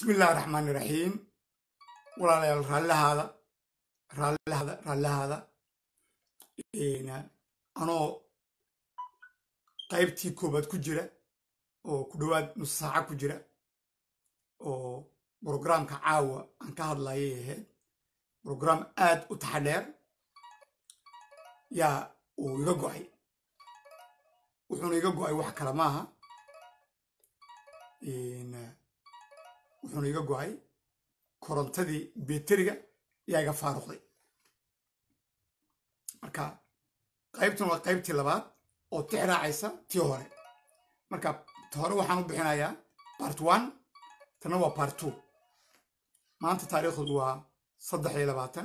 bismi illaahi raxmaani raxiim walaalayaal raallihaada raallihaada raallihaada anoo qaybtii koobaad ku jira oo ku dhowaad nus saaca ku jira oo brograamka caawa aan ka hadlayay ahayd brograam aad u taxadheer yaa uu iga go'ay wuxuuna iga go'ay wax kale maaha wuxuuna iga go'ay korontadii beteriga yaa iga faaruqday marka qaybtan waa qaybtii labaad oo tix raacaysa tii hore marka ta hore waxaan u bixinayaa bart one tanna waa bart two maanta taariikhdu waa saddex iyo labaatan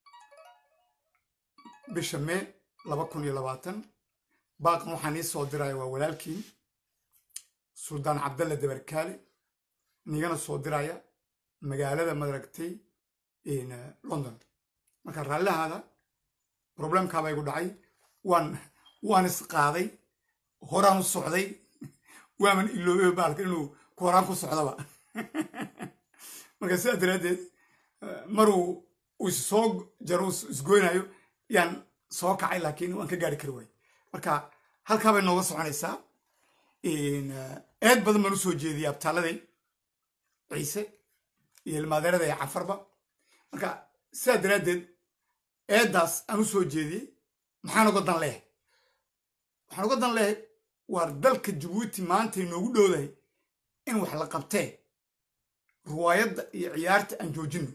bisha mee laba kun iyo labaatan baaqan waxaan ii soo diraya waa walaalkiin suldaan cabdalle dabarkaale nigana soo diraya magaalada madaragtay london marka raallihaada problemkaaba igu dhacay waan waan isqaaday horaan u socday waaman iloobay baalka inuu ku horaan ku socdaba marka sidaa daraaddeed maruu uu issoo jaro isgoynayo yaan soo kacay laakiin waan ka gaari kari waay marka halkaa bay nooga soconaysaa eed badan baan u soo jeediyay abtaaladay ciise iyo ilmaadeerada iyo cafarba marka sidaa daraaddeed eeddaas aan u soo jeediyey maxaan uga dan leehay waxaan uga dan leehay waar dalka jabuuti maanta inoogu dhowdahay in wax la qabtee ruwaayadda iyo ciyaarta aan joojinno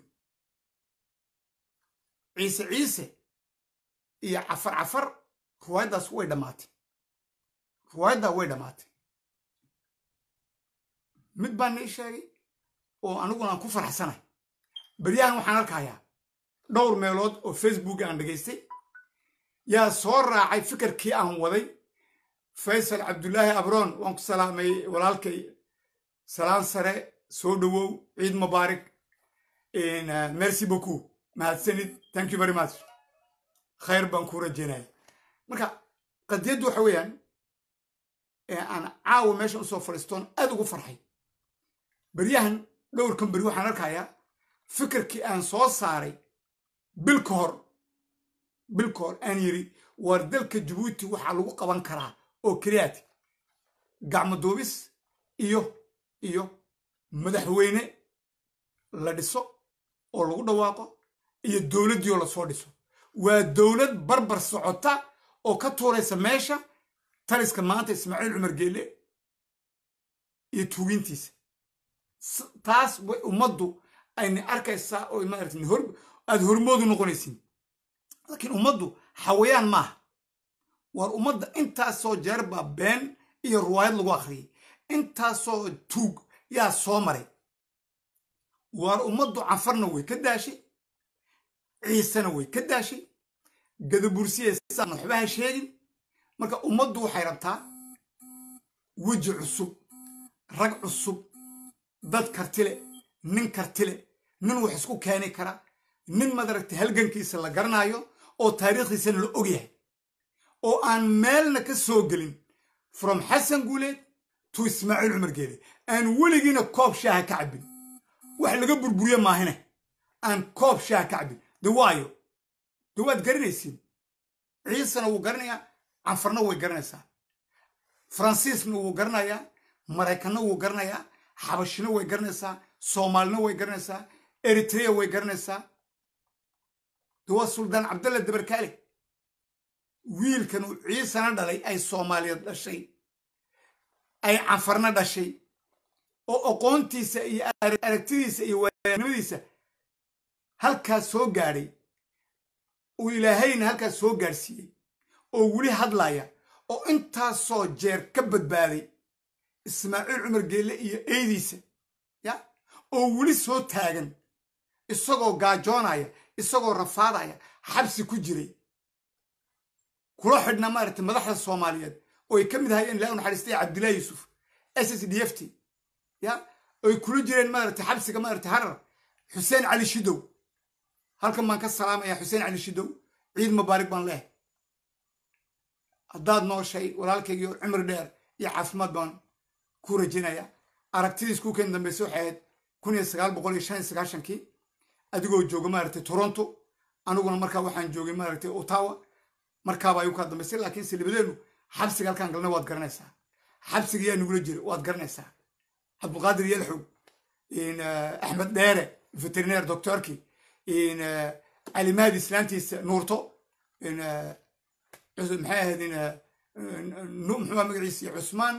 ciise ciise iyo cafar cafar ruwaayaddaas way dhammaatay ruwaayaddaa way dhammaatay mid baan nii sheegay oo aniguna aan ku faraxsanay beryahan waxaan arkayaa dhowr meelood oo facebook aan dhegaystay yaa soo raacay fikirkii aan waday faysal cabdulaahi abroon waan ku salaamay walaalkay salaan sare soo dhowow ciid mubaarak merci beaucoup mahadsanid thank you very much khayr baan kuu rajeynaya marka qadiyaddu waxa weeyaan aan caawa meeshan usoo fadhiistoon aad ugu farxay beryahan dhowrkan beri waxaan arkayaa fikirkii aan soo saaray bil ka hor bil ka hor aan yidhi waar dalka jabuuti waxaa lagu qaban karaa oo keliyaati gacmo duubis iyo iyo madaxweyne la dhiso oo lagu dhawaaqo iyo dowladdii oo lasoo dhiso waa dowlad barbar socota oo ka tuuraysa meesha taliska maanta ismaaciil cumar geelle iyo tuugintiisa taas way ummaddu ayna arkaysaa oo maarata aad hormoodu noqonaysin laakiin ummaddu xawayaan maaha waar ummadda intaasoo jeer baa been iyo ruwaayad lagu akhriyay intaasoo tuug yaa soo maray waar ummaddu canfarna way ka daashay ciisena way ka daashay gadabursiyeesaan waxbaha sheegin marka ummaddu waxay rabtaa weji cusub rag cusub dad kartile nin kartile nin wax isku keeni kara nin madaragtay halgankiisa la garanayo oo taariikhdiisana la ogyahay oo aan meelna ka soo gelin from xasan guuleed to ismaaciil cumar geele aan weligiina koob shaaha ka cabbin wax laga burburiye maahine aan koob shaaha ka cabbin de waayo de waad garanaysiin ciisena wuu garanayaa canfarna way garanaysaa faransiisna wuu garanayaa maraykanna wuu garanayaa xabashina way garanaysaa soomaalina way garanaysaa eritrea way garanaysaa de waa suldaan cabdalle dabarkaale wiilkan uu ciisana dhalay ay soomaaliyeed dhashay ay canfarna dhashay oo aqoontiisa iyo aragtidiisa iyo waayanimadiisa halkaas soo gaadhay uu ilaahayna halkaas soo gaadhsiiyey oo weli hadlaya oo intaasoo jeer ka badbaaday ismaaciil cumar geelle iyo eydiisa ya oo weli soo taagan isagoo gaajoonaya isagoo rafaadaya xabsi ku jiray kula xidhna maaragtay madaxda soomaaliyeed oo ay ka mid ahayeen ilaah naxariistay cabdillahi yuusuf s s d f t ya oy kula jireen maaragtay xabsiga maaragtay harar xuseen cali shidow halkan baan ka salaamaya xuseen cali shidow ciid mubaarig baan leehay haddaad nooshay walaalkaygiio cumri dheer iyo caafimaad baan ku rajinaya aragtidiis kuukeen dambayse waxay ahayd kun iyo sagaal boqol iyo shan iyo sagaashankii adigoo jooga maaragtay toronto aniguna markaa waxaan joogay maaragtay ottawa markaaba ayuu kaa dambaysay laakiin silibadeenu xabsiga halkaan galnay waad garanaysaa xabsiga yaa nagula jira waad garanaysaa cabdulqaadir yelxow axmed dheere veterineer doctorki calimaadi islaantiisa nuurto maxay ahayd muxuu magaciisa cusmaan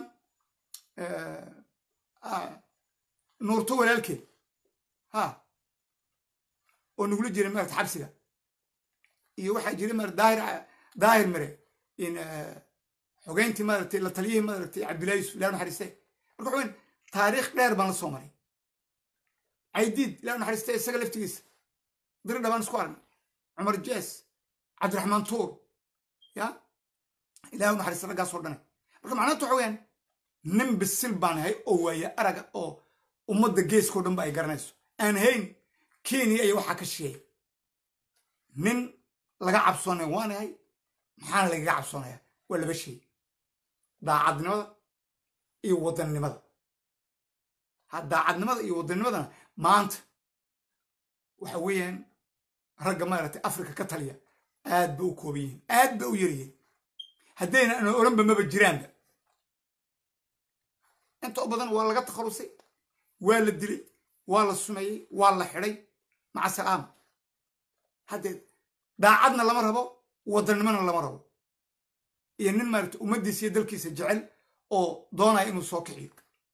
nuurto walaalkeed ha oo nagula jiray maarata xabsiga iyo waxaa jiray maarata daahir daahir mire xogeyntii maaragtay la taliyihii maaragtay cabdullahi yusuf ilaah naxariiste marka waxaweyn taariikh dheer baan la soo maray caydiid ilaah naxariiste isaga laftigiisa diri dhabaan isku aragnay cumar jees cabdiraxmaan tuur ya ilaah naxariiste raggaasoo dhane marka macnaanta waxa weyaan nin bisil baan ahay oo waaye araga oo ummadda geeskao dhan ba ay garanayso aan hayn kenya iyo waxaa ka sheegay nin laga cabsoonaya waan ahay maxaana lagaga cabsoonaya waa laba shay daacadnimada iyo wadannimada ha daacadnimada iyo waddannimadana maanta waxa weeyaan ragga maaragtay africa ka taliya aad ba u kooban yihiin aad ba u yaryihiin haddayna ana oranba maba jiraanba inta u badan waa laga takhalusay waa la dilay waa la sumeeyey waa la xidhay maca salaama haddee daacadna lama rabo wadannimona lama rabo iyo nin maaragtay ummaddiisa iyo dalkiisa jecel oo doonaya inuu soo kiciyo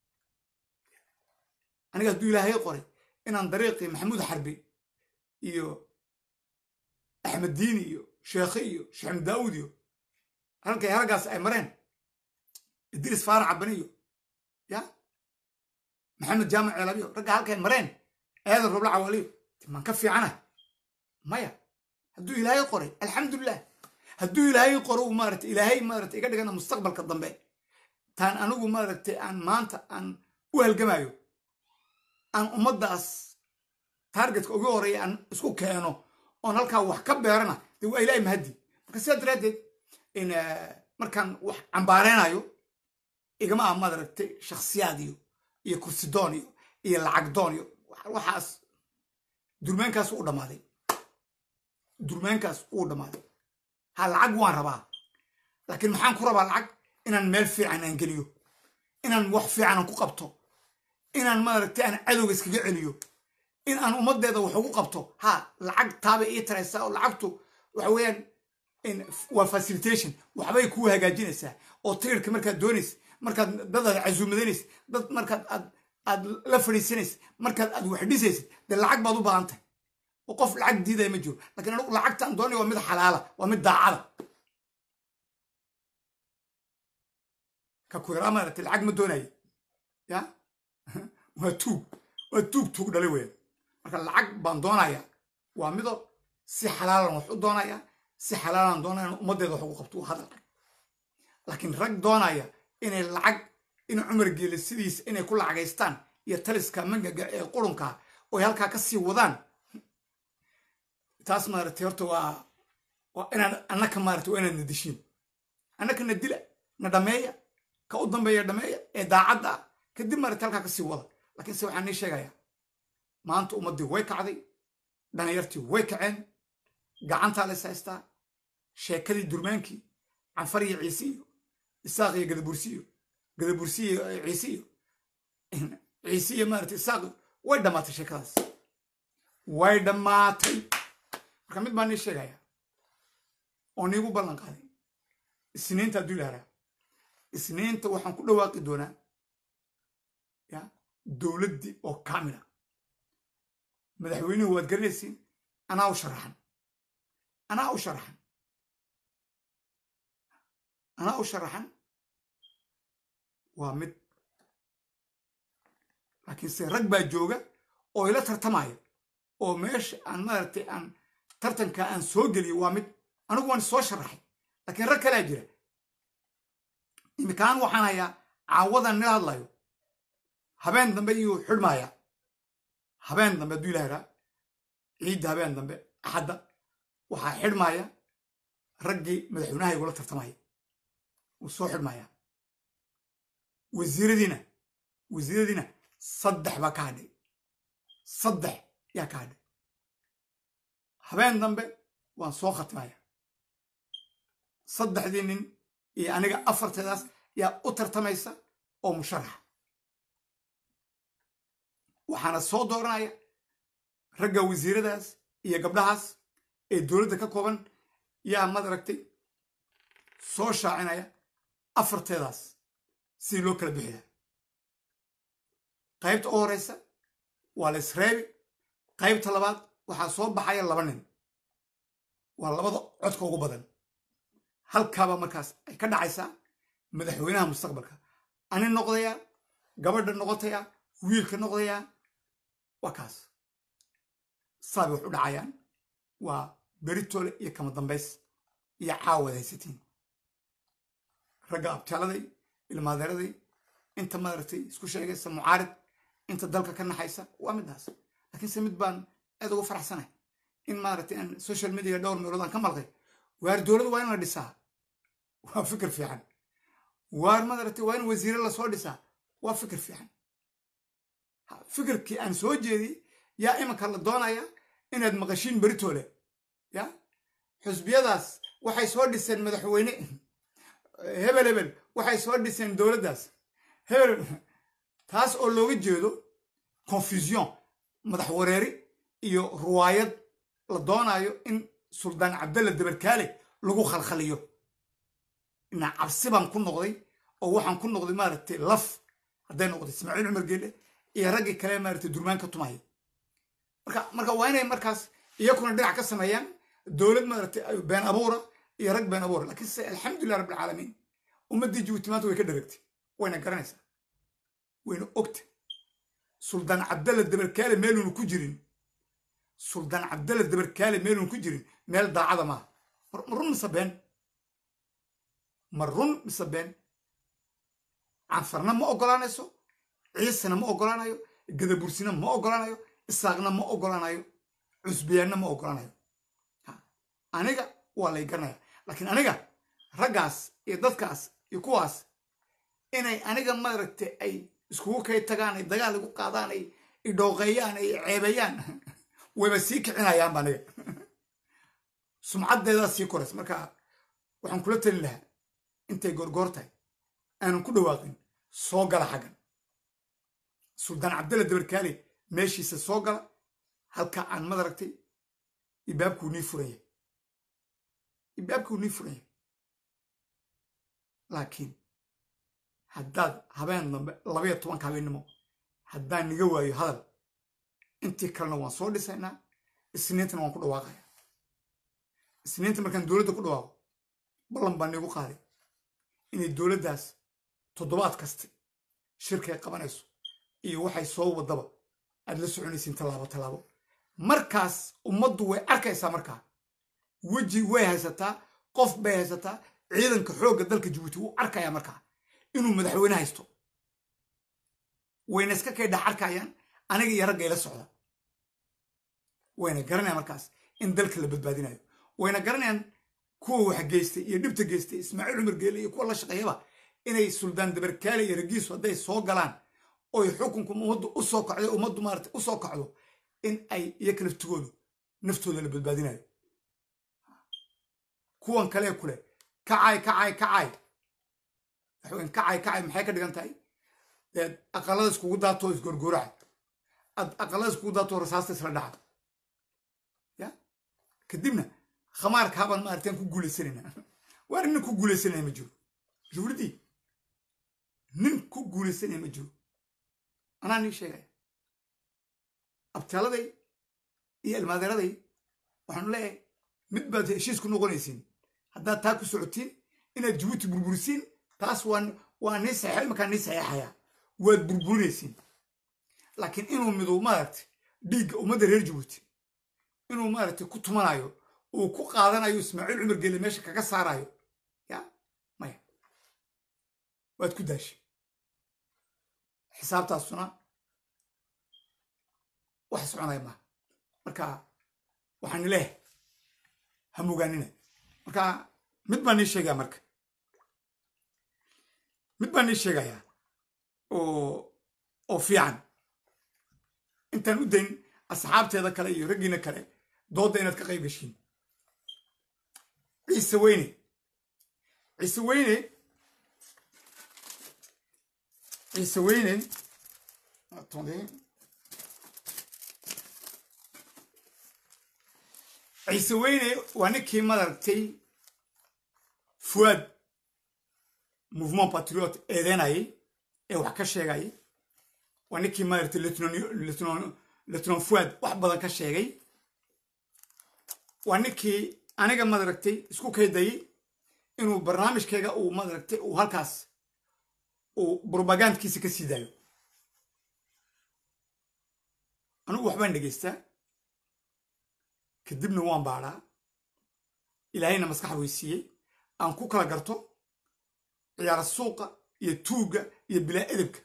aniga hadduu ilaahay qoray inaan dariiqii maxamuud xarbi iyo axmed diini iyo sheekhe iyo sheexmed daawud iyo halkay halgaas ay mareen idris faarac cabani iyo ya maxamed jaamac ceelabiyo ragga halkay mareen aadan robla cawaaliyo maan ka fiicana maya hadduu ilaahay qoray alxamdulilah hadduu ilaahay qoro maarata ilaahay maarata iga dhigana mustaqbalka dambe taan anigu maaragtay aan maanta aan u halgamayo aan ummaddaas taargetka ugu horeeya aan isku keeno oon halkaa wax ka beerana dee waa ilaahay mahaddi marka sidaa daraaddeed markaan wax cambaareynayo igama ah maaragtay shakhsiyaad iyo iyo kursidoon iyo iyo lacag doon iyo waxaas durmeenkaas uu dhammaaday durmeenkaas uu dhammaaday ha lacag waan rabaa laakiin maxaan ku rabaa lacag inaan meel fiican aan geliyo inaan wax fiican aan ku qabto inaan maaragtay aan cadowga iskaga celiyo in aan ummaddeeda wax ugu qabto ha lacag taabay ii taraysaa oo lacagtu waxa weeyaan waa facilitation waxbay kuu hagaajinaysaa oo tirirka markaad doonaysa markaad dad aad casuumadanaysa dad markaad aad aad la fadhiisanaysa markaad aad wax dhisaysid dee lacag baad u baahan tahay oo qof lacag diidaya ma jiro lakiin anigu lacagtaan doonaya waa mid xalaala waa mid daacada ka ku yaraa maaragtay lacag ma doonaya ya waa tuug waa tuug tuug dhalay weya marka lacag baan doonaya waa mido si xalaalan wax u doonaya si xalaalan doonaya in ummaddeeda wax ugu qabto waa hadal laakiin rag doonaya inay lacag in cumar geele sidiisa inay ku lacagaystaan iyo taliska mangaga ee qurunka oy halkaa ka sii wadaan taas maaragtay horta waa waa inaan annaka maaragtay waa inaad na dishiin annaka na dila na dhameeya ka u dambeeya dhameeya ee daacadda ah kadib maaragtay halkaa ka sii wada laakiin se waxaan nii sheegayaa maanta ummaddii way kacday dhalinyartii way kaceen gacantaa lays haystaa sheekadii durmaankii canfar iyo ciise iyo isaaq iyo gadabursi iyo gadabursi iyo ciise iyo ciise iyo maaragtay isaaq way dhammaatay sheekadaas way dhammaatay marka mid baan nii sheegayaa oo niigu ballan qaaday isniinta hadduu ilaaraa isniinta waxaan ku dhawaaqi doonaa ya dowladdii oo kaamila madaxweynuhu waad garanaysiin anaa u sharaxan anaa u sharaxan anaa u sharaxan waa mid laakiinse rag baa jooga oo ila tartamaya oo meesha aan maaragtay aan tartanka aan soo geliyo waa mid anigu waan soo sharaxay laakiin rag kalea jira imikaan waxaan hayaa caawadan nila hadlayo habeen dambe iyuu xidhmaya habeen dambe hadduu ilaha raa ciidda habeen dambe axadda waxaa xidhmaya raggii madaxweynaha igula tartamaya wuu soo xidhmaya wasiiradiina wasiiradiina saddex baa ka hadhay saddex yaa ka hadhay habeen dambe waan soo khatimaya saddexdii nin iyo aniga afarteedaas yaa u tartamaysa oo musharaxa waxaana soo dooranaya ragga wasiiradaas iyo gabdhahaas ee dowladda ka kooban yaa madaragtay soo shaacinaya afarteedaas sidii loo kala bixiya qaybta u horeysa waa la isreebi qaybta labaad waxaa soo baxaya laba nin waa labada codka ugu badan halkaaba markaas ay ka dhacaysaa madaxweynaha mustaqbalka ani noqdayaa gabadha noqotaya wiilka noqdayaa waa kaas saabay wax u dhacayaan waa beritole iyo kama dambays iyo caawad haysatiin ragga abtaaladay ilmaadeeraday inta maaragtay isku sheegaysa mucaarid inta dalka ka naxaysa waa midaas laakiinse mid baan aad ugu faraxsanahay in maaragtay aan social media dhowr meelood aan ka malqay waar dowlad waa in la dhisaa waa fikir fiican waar maaragtay waa in wasiire lasoo dhisaa waa fikir fiican fikirkii aan soo jeediyey yaa iminka la doonaya inaad maqashiin beritole ya xusbiyadaas waxay soo dhiseen madaxweyne hebel hebel waxay soo dhiseen dowladdaas hebel taas oo looga jeedo confusion madax wareeri iyo ruwaayad la doonayo in suldaan cabdalla dabarkaale lagu khalkhaliyo inaa cabsi baan ku noqday oo waxaan ku noqday maaragtay laf hadday noqday ismaaciil cumar geele iyo raggii kale maaragtay durmaan ka tumaya marka marka waa inay markaas iyakuna dhinac ka sameeyaan dowlad maaragtay been abuura iyo rag been abuura laakiin se alxamdulilah rabbilcaalamiin ummaddii jabuuti maanta way ka dharagtay wayna garanaysaa wayna ogta suldaan cabdalla dabarkaale meeluuna ku jirin suldaan cabdalla dabarkaale meeluuna ku jirin meel daacada maaha ma run mise been ma run mise been canfarna ma ogolaanayso ciisena ma ogolaanayo gadabursina ma ogolaanayo isaaqna ma ogolaanayo cusbiyaanna ma ogolaanayo aniga waa lay garanaya laakiin aniga raggaas iyo dadkaas iyo kuwaas inay aniga maaragtay ay iskugu kay tagaan ay dagaal igu qaadaan ay idhooqeeyaan ay ceebeeyaan wayba sii kicinayaanba aniga sumcaddeedaa sii korays marka waxaan kula talin lahaa intay goorgoor tahay aanan ku dhawaaqin soo gala xaggan suldaan cabdalla dabarkaale meeshiisa soo gala halka aan madaragtay ibaabkuu nii furaya ibaabkuu nii furaya laakiin haddaad habeen dambe labaiyo tobanka habeennimo haddaan niga waayo hadal intii kalena waan soo dhisaynaa isniintana waan ku dhawaaqaya isniinta markaan dowladda ku dhawaaqo ballan baa niigu qaaday inay dowladdaas toddobaad kaste shirkay qabanayso iyo waxay soo waddaba aad la soconaysiin tallaabo tallaabo markaas ummaddu way arkaysaa markaa weji way haysataa qof bay haysataa ciidanka xoogga dalka jabuuti wuu arkayaa markaa inuu madaxweyne haysto wayna iska kay dhex arkayaan aniga iyo ragga ila socda wayna garanayaan markaas in dalka la badbaadinayo wayna garanayaan kuwa wax geystay iyo dhibta geystay ismaaciil cumar geele iyo kuwa la shaqeeyaba inay suldaan dabarkaale iyo ragiisu hadday soo galaan oy xukunku ummaddu u soo kacdo ummaddu maarata u soo kacdo in ay iyaka laftigoodu naftooda la badbaadinayo kuwan kalee kule kacay kacay kacay waxweyn kacay kacay maxay ka dhigan tahay deed aqalada iskugu daatoo isgorgooraca ad aqalada iskugu daatoo rasaasta isla dhaca ya kadibna khamaarka habaan maaratan ku guulaysanayna waar nin ku guulaysanaya ma jiro juuridii nin ku guulaysanaya ma jiro anaa nii sheegaya abtaaladay iyo ilmaadeeraday waxaanu leeyahay mid baad heshiis ku noqonaysiin haddaad taa ku socotiin inaad jabuuti burburisiin taas waa nii saxeex imakaa nii saxeexayaa waad burburinaysiin laakiin inuu midu maaragtay dhiigga ummadda reer jabuuti inuu maaragtay ku tumanayo uu ku qaadanayo ismaaciil cumar geele meesha kaga saarayo ya maya waad ku daashay xisaabtaasuna wax soconaya maha marka waxaan leehay ha mogaanina marka mid baan nii sheegaya marka mid baan nii sheegayaa oo oo fiican intaan u dayn asxaabteeda kale iyo raggiina kale doodda inaad ka qayb gashiin ciise weyne ciise weyne ciise weyne attendez ciise weyne waa ninkii madaragtay fuwaad mouvement patriote eedeynayay ee wax ka sheegayay waa ninkii maaragtay letnon fuad wax badan ka sheegay waa ninkii aniga madaragtay isku kaydayay inuu barnaamijkayga uu madaragtay uu halkaas uu brobagandkiisa ka sii daayo anigu waxbaan dhegaystaa kadibna waan baadhaa ilaahayna maskax weysiiyey aan ku kala garto ciyaara suuqa iyo tuugga iyo bilaa edebka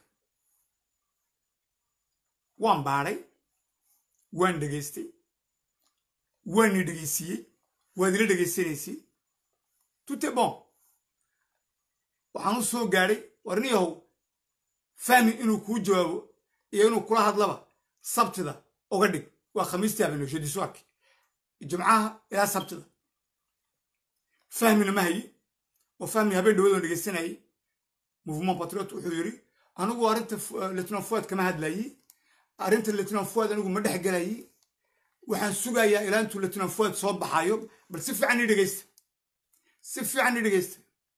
waan baadhay waan dhegaystay waani dhegaysiiyey waad ila dhegaysanaysay tute bon waxaan u soo gaadhay warniyahow fahmi inuu kuu jawaabo iyo inuu kula hadlaba sabtida uga dhig waa khamiistii habeno shadiiswaarki jimcaha ilaa sabtida fahmina ma hayi oo fahmi habeen dhawadoon dhegaysanayay mouvement patriot wuxuu yidhi anigu arrinta letnon fuad kama hadlayey arrinta letnon fuad anigu ma dhex gelayey waxaan sugayaa ilaa intuu letnon fuad soo baxayo bal si fiican ii dhegaysta si fiican ii dhegaysta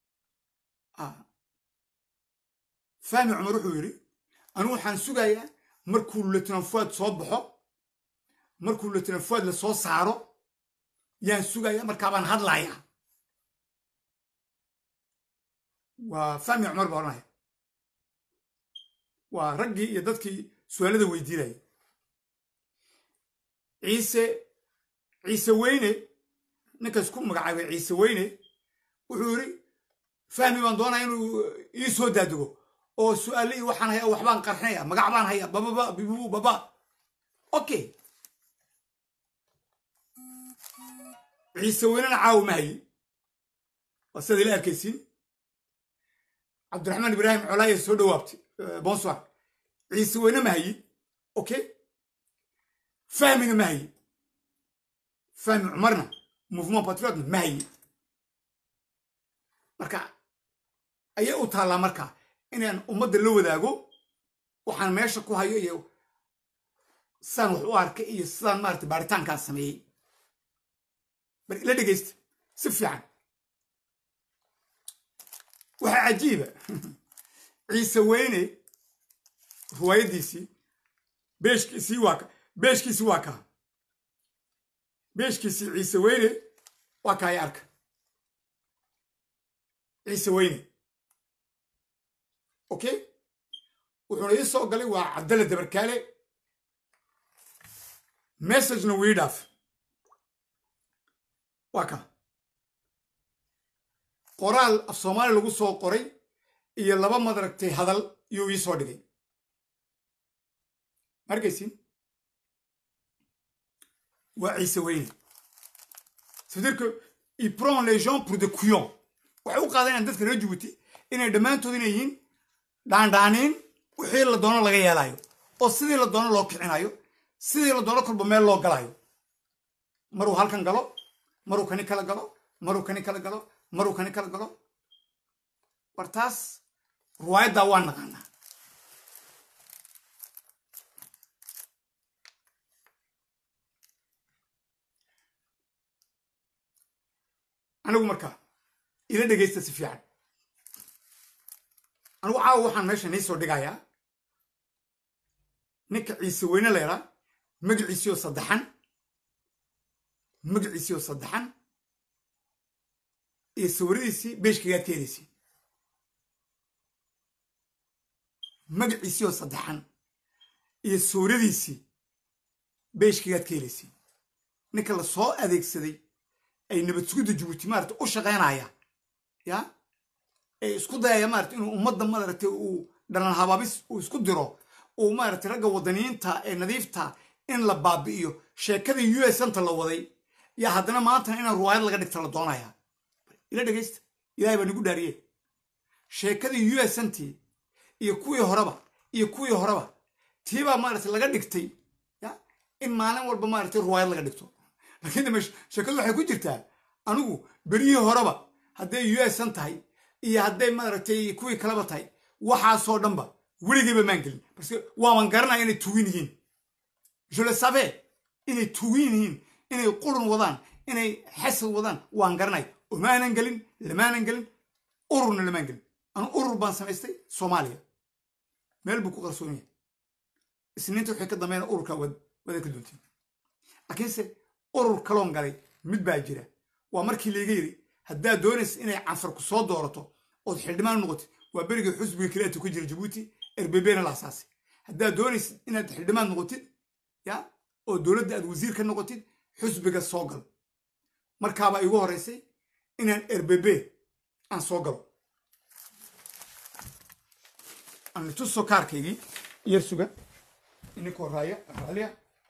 fahmi cumar wuxuu yidhi anigu waxaan sugayaa markuu letnon fuad soo baxo markuu letnon fuad la soo saaro yaan sugayaa markaabaan hadlayaa waa fahmi cumar baa odhanaya waa raggii iyo dadkii su-aalada weydiinaya ciise ciise weyne ninkaas ku magacaabay ciise weyne wuxuu yidhi fahmi baan doonaya inuu ii soo daadego oo su-aale ii waxaan haya waxbaan qarxinaya magac baan haya bababa bibu baba okay ciise weynena caawo ma hayi waa sidaad ila arkaysiin cabdiraxmaan ibraahim colaaye soo dhawaabtay bonsoir ciise weyne ma hayi okay fahmina ma hayi fahmi cumarna mouvement patriotna ma hayi marka ayay u taallaa marka inaan ummadda la wadaago waxaan meesha ku hayo iyo sidaan wax u arkay iyo sidaan maarata baaritaankaan sameeyey bar ila dhegaysta si fiican waxaa cajiiba ciise weyne riwaayaddiisii beeshkiisii waa ka beeshkiisii waa kaa beeshkiisii ciise weyne waa kaaya arka ciise weyne okay wuxuuna ii soo galay waa cabdalle dabarkaale messagena wii dhaaf waa ka qoraal af soomaali lagu soo qoray iyo laba madaragtay hadal iyuu ii soo dhigay markaysin waa ciise weyne c'est-à-dire que il prend les gens pour des couillons waxay u qaadanayaan dadka reer jabuuti inay dhammaantood inay yihiin dhaandhaaniin wixii la doono laga yeelayo oo sidii la doono loo kicinayo sidii la doono kolba meel loo galayo maruu halkan galo maruu kani kala galo maruu kani kala galo maruu kani kala galo war taas ruwaayaddaa waa naqaanaa anigu markaa ila dhegaysta si fiican anigu caawa waxaan meesha nii soo dhigayaa ninka ciise weyne leeraa magaciisiioo saddexan magaciisiioo saddexan iyo sawiradiisii beeshkagaad ka helaysay magaciisiioo saddexan iyo sawiradiisii beeshkagaad ka helaysay ninka la soo adeegsaday ay nabad sugidda jabuuti maarata u shaqaynaya ya ee isku dayaya maarata inuu ummadda maaragtay uu dhalan habaabis uu isku diro uu maaragtay ragga wadaniyiinta ee nadiifta in la baabi'iyo sheekadii u s anta la waday yaa haddana maantana inaan ruwaayad laga dhigta la doonaya ila dhegaysta ilahay baa nagu dhaariye sheekadii u s antii iyo kuwii horeba iyo kuwii horeba tiibaa maaragtay laga dhigtay in maalin walba maaragtay ruwaayad laga dhigto laakiin dama sheekadu waxay ku jirtaa anigu beryihii horeba hadday u s an tahay iyo hadday maaragtay kuwii kaleba tahay waxaasoo dhanba weligiiba maan gelin parce waaban garanaya inay tugin yihiin je le savais inay tugin yihiin inay qurun wadaan inay xasad wadaan waan garanay omaanan gelin lamaanan gelin ururna lamaan gelin anu urur baan samaystay soomaaliya meel buu ku qarsoon yahay isniinta waxay ka dambeyn ururka wada ka doontiin laakiinse urur kaloon galay mid baa jira waa markii layga yiri haddaad doonaysa inay canfar ku soo doorato ood xildhibaan noqotid waa berigii xusbiga kaleetu ka jira jabuuti erbebena la asaasay haddaad doonaysid inaad xildhibaan noqotid ya oo dowladda aad wasiir ka noqotid xusbiga soo gal markaabaa igu horeysay inaan erbebe aan soo galo aan tuso kaarkaygii yar suga ininkoo raaya raaliya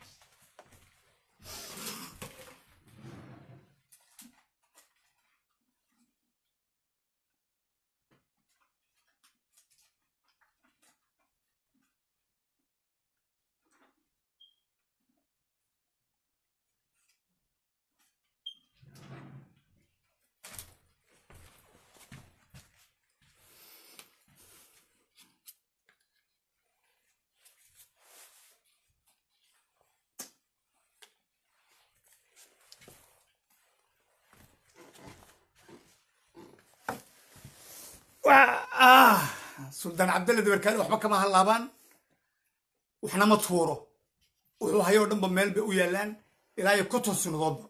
suldaan cabdalle dabarkaali waxba kama hallaabaan waxna ma tuuro wuxuu hayoo dhanba meel bay u yaallaan ilaa iyo konton sinadoodba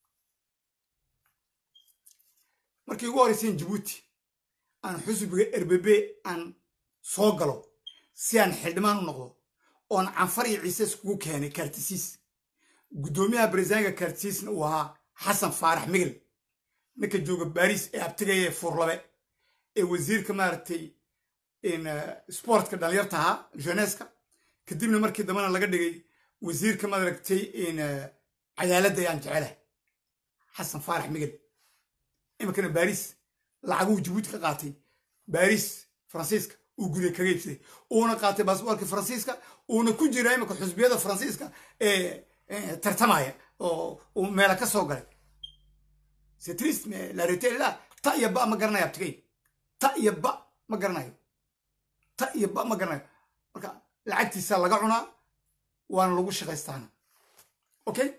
markii ugu horreyseen jabuuti aan xusbiga erbebe aan soo galo si aan xildhibaan u noqdo oon canfar iyo ciise iskugu keenay kaartisiis guddoomiyaha baresaanka kaartisiisna uu ahaa xasan faarax migel ninka jooga baariis ee abtigaya furlabe ee wasiirka maaragtay sportka dhalinyarta ahaa jeneska kadibna markii dambena laga dhigay wasiirka maaragtay cadaaladda ayaan jecelahay xasan faarax migel iminkana baariis lacaguu jabuuti ka qaatay baariis faransiiska uu guday kaga iibsaday uuna qaatay baasboorka faransiiska uuna ku jira iminka xusbiyada faransiiska ee tartamaya oo uu meela ka soo galay c'est triste mais la réalité est là ta iyo ba ma garanayo abtigay ta iyo ba ma garanayo ta iyo ba ma garanayo marka lacagtiisa laga cunaa waana lagu shaqaystaana okay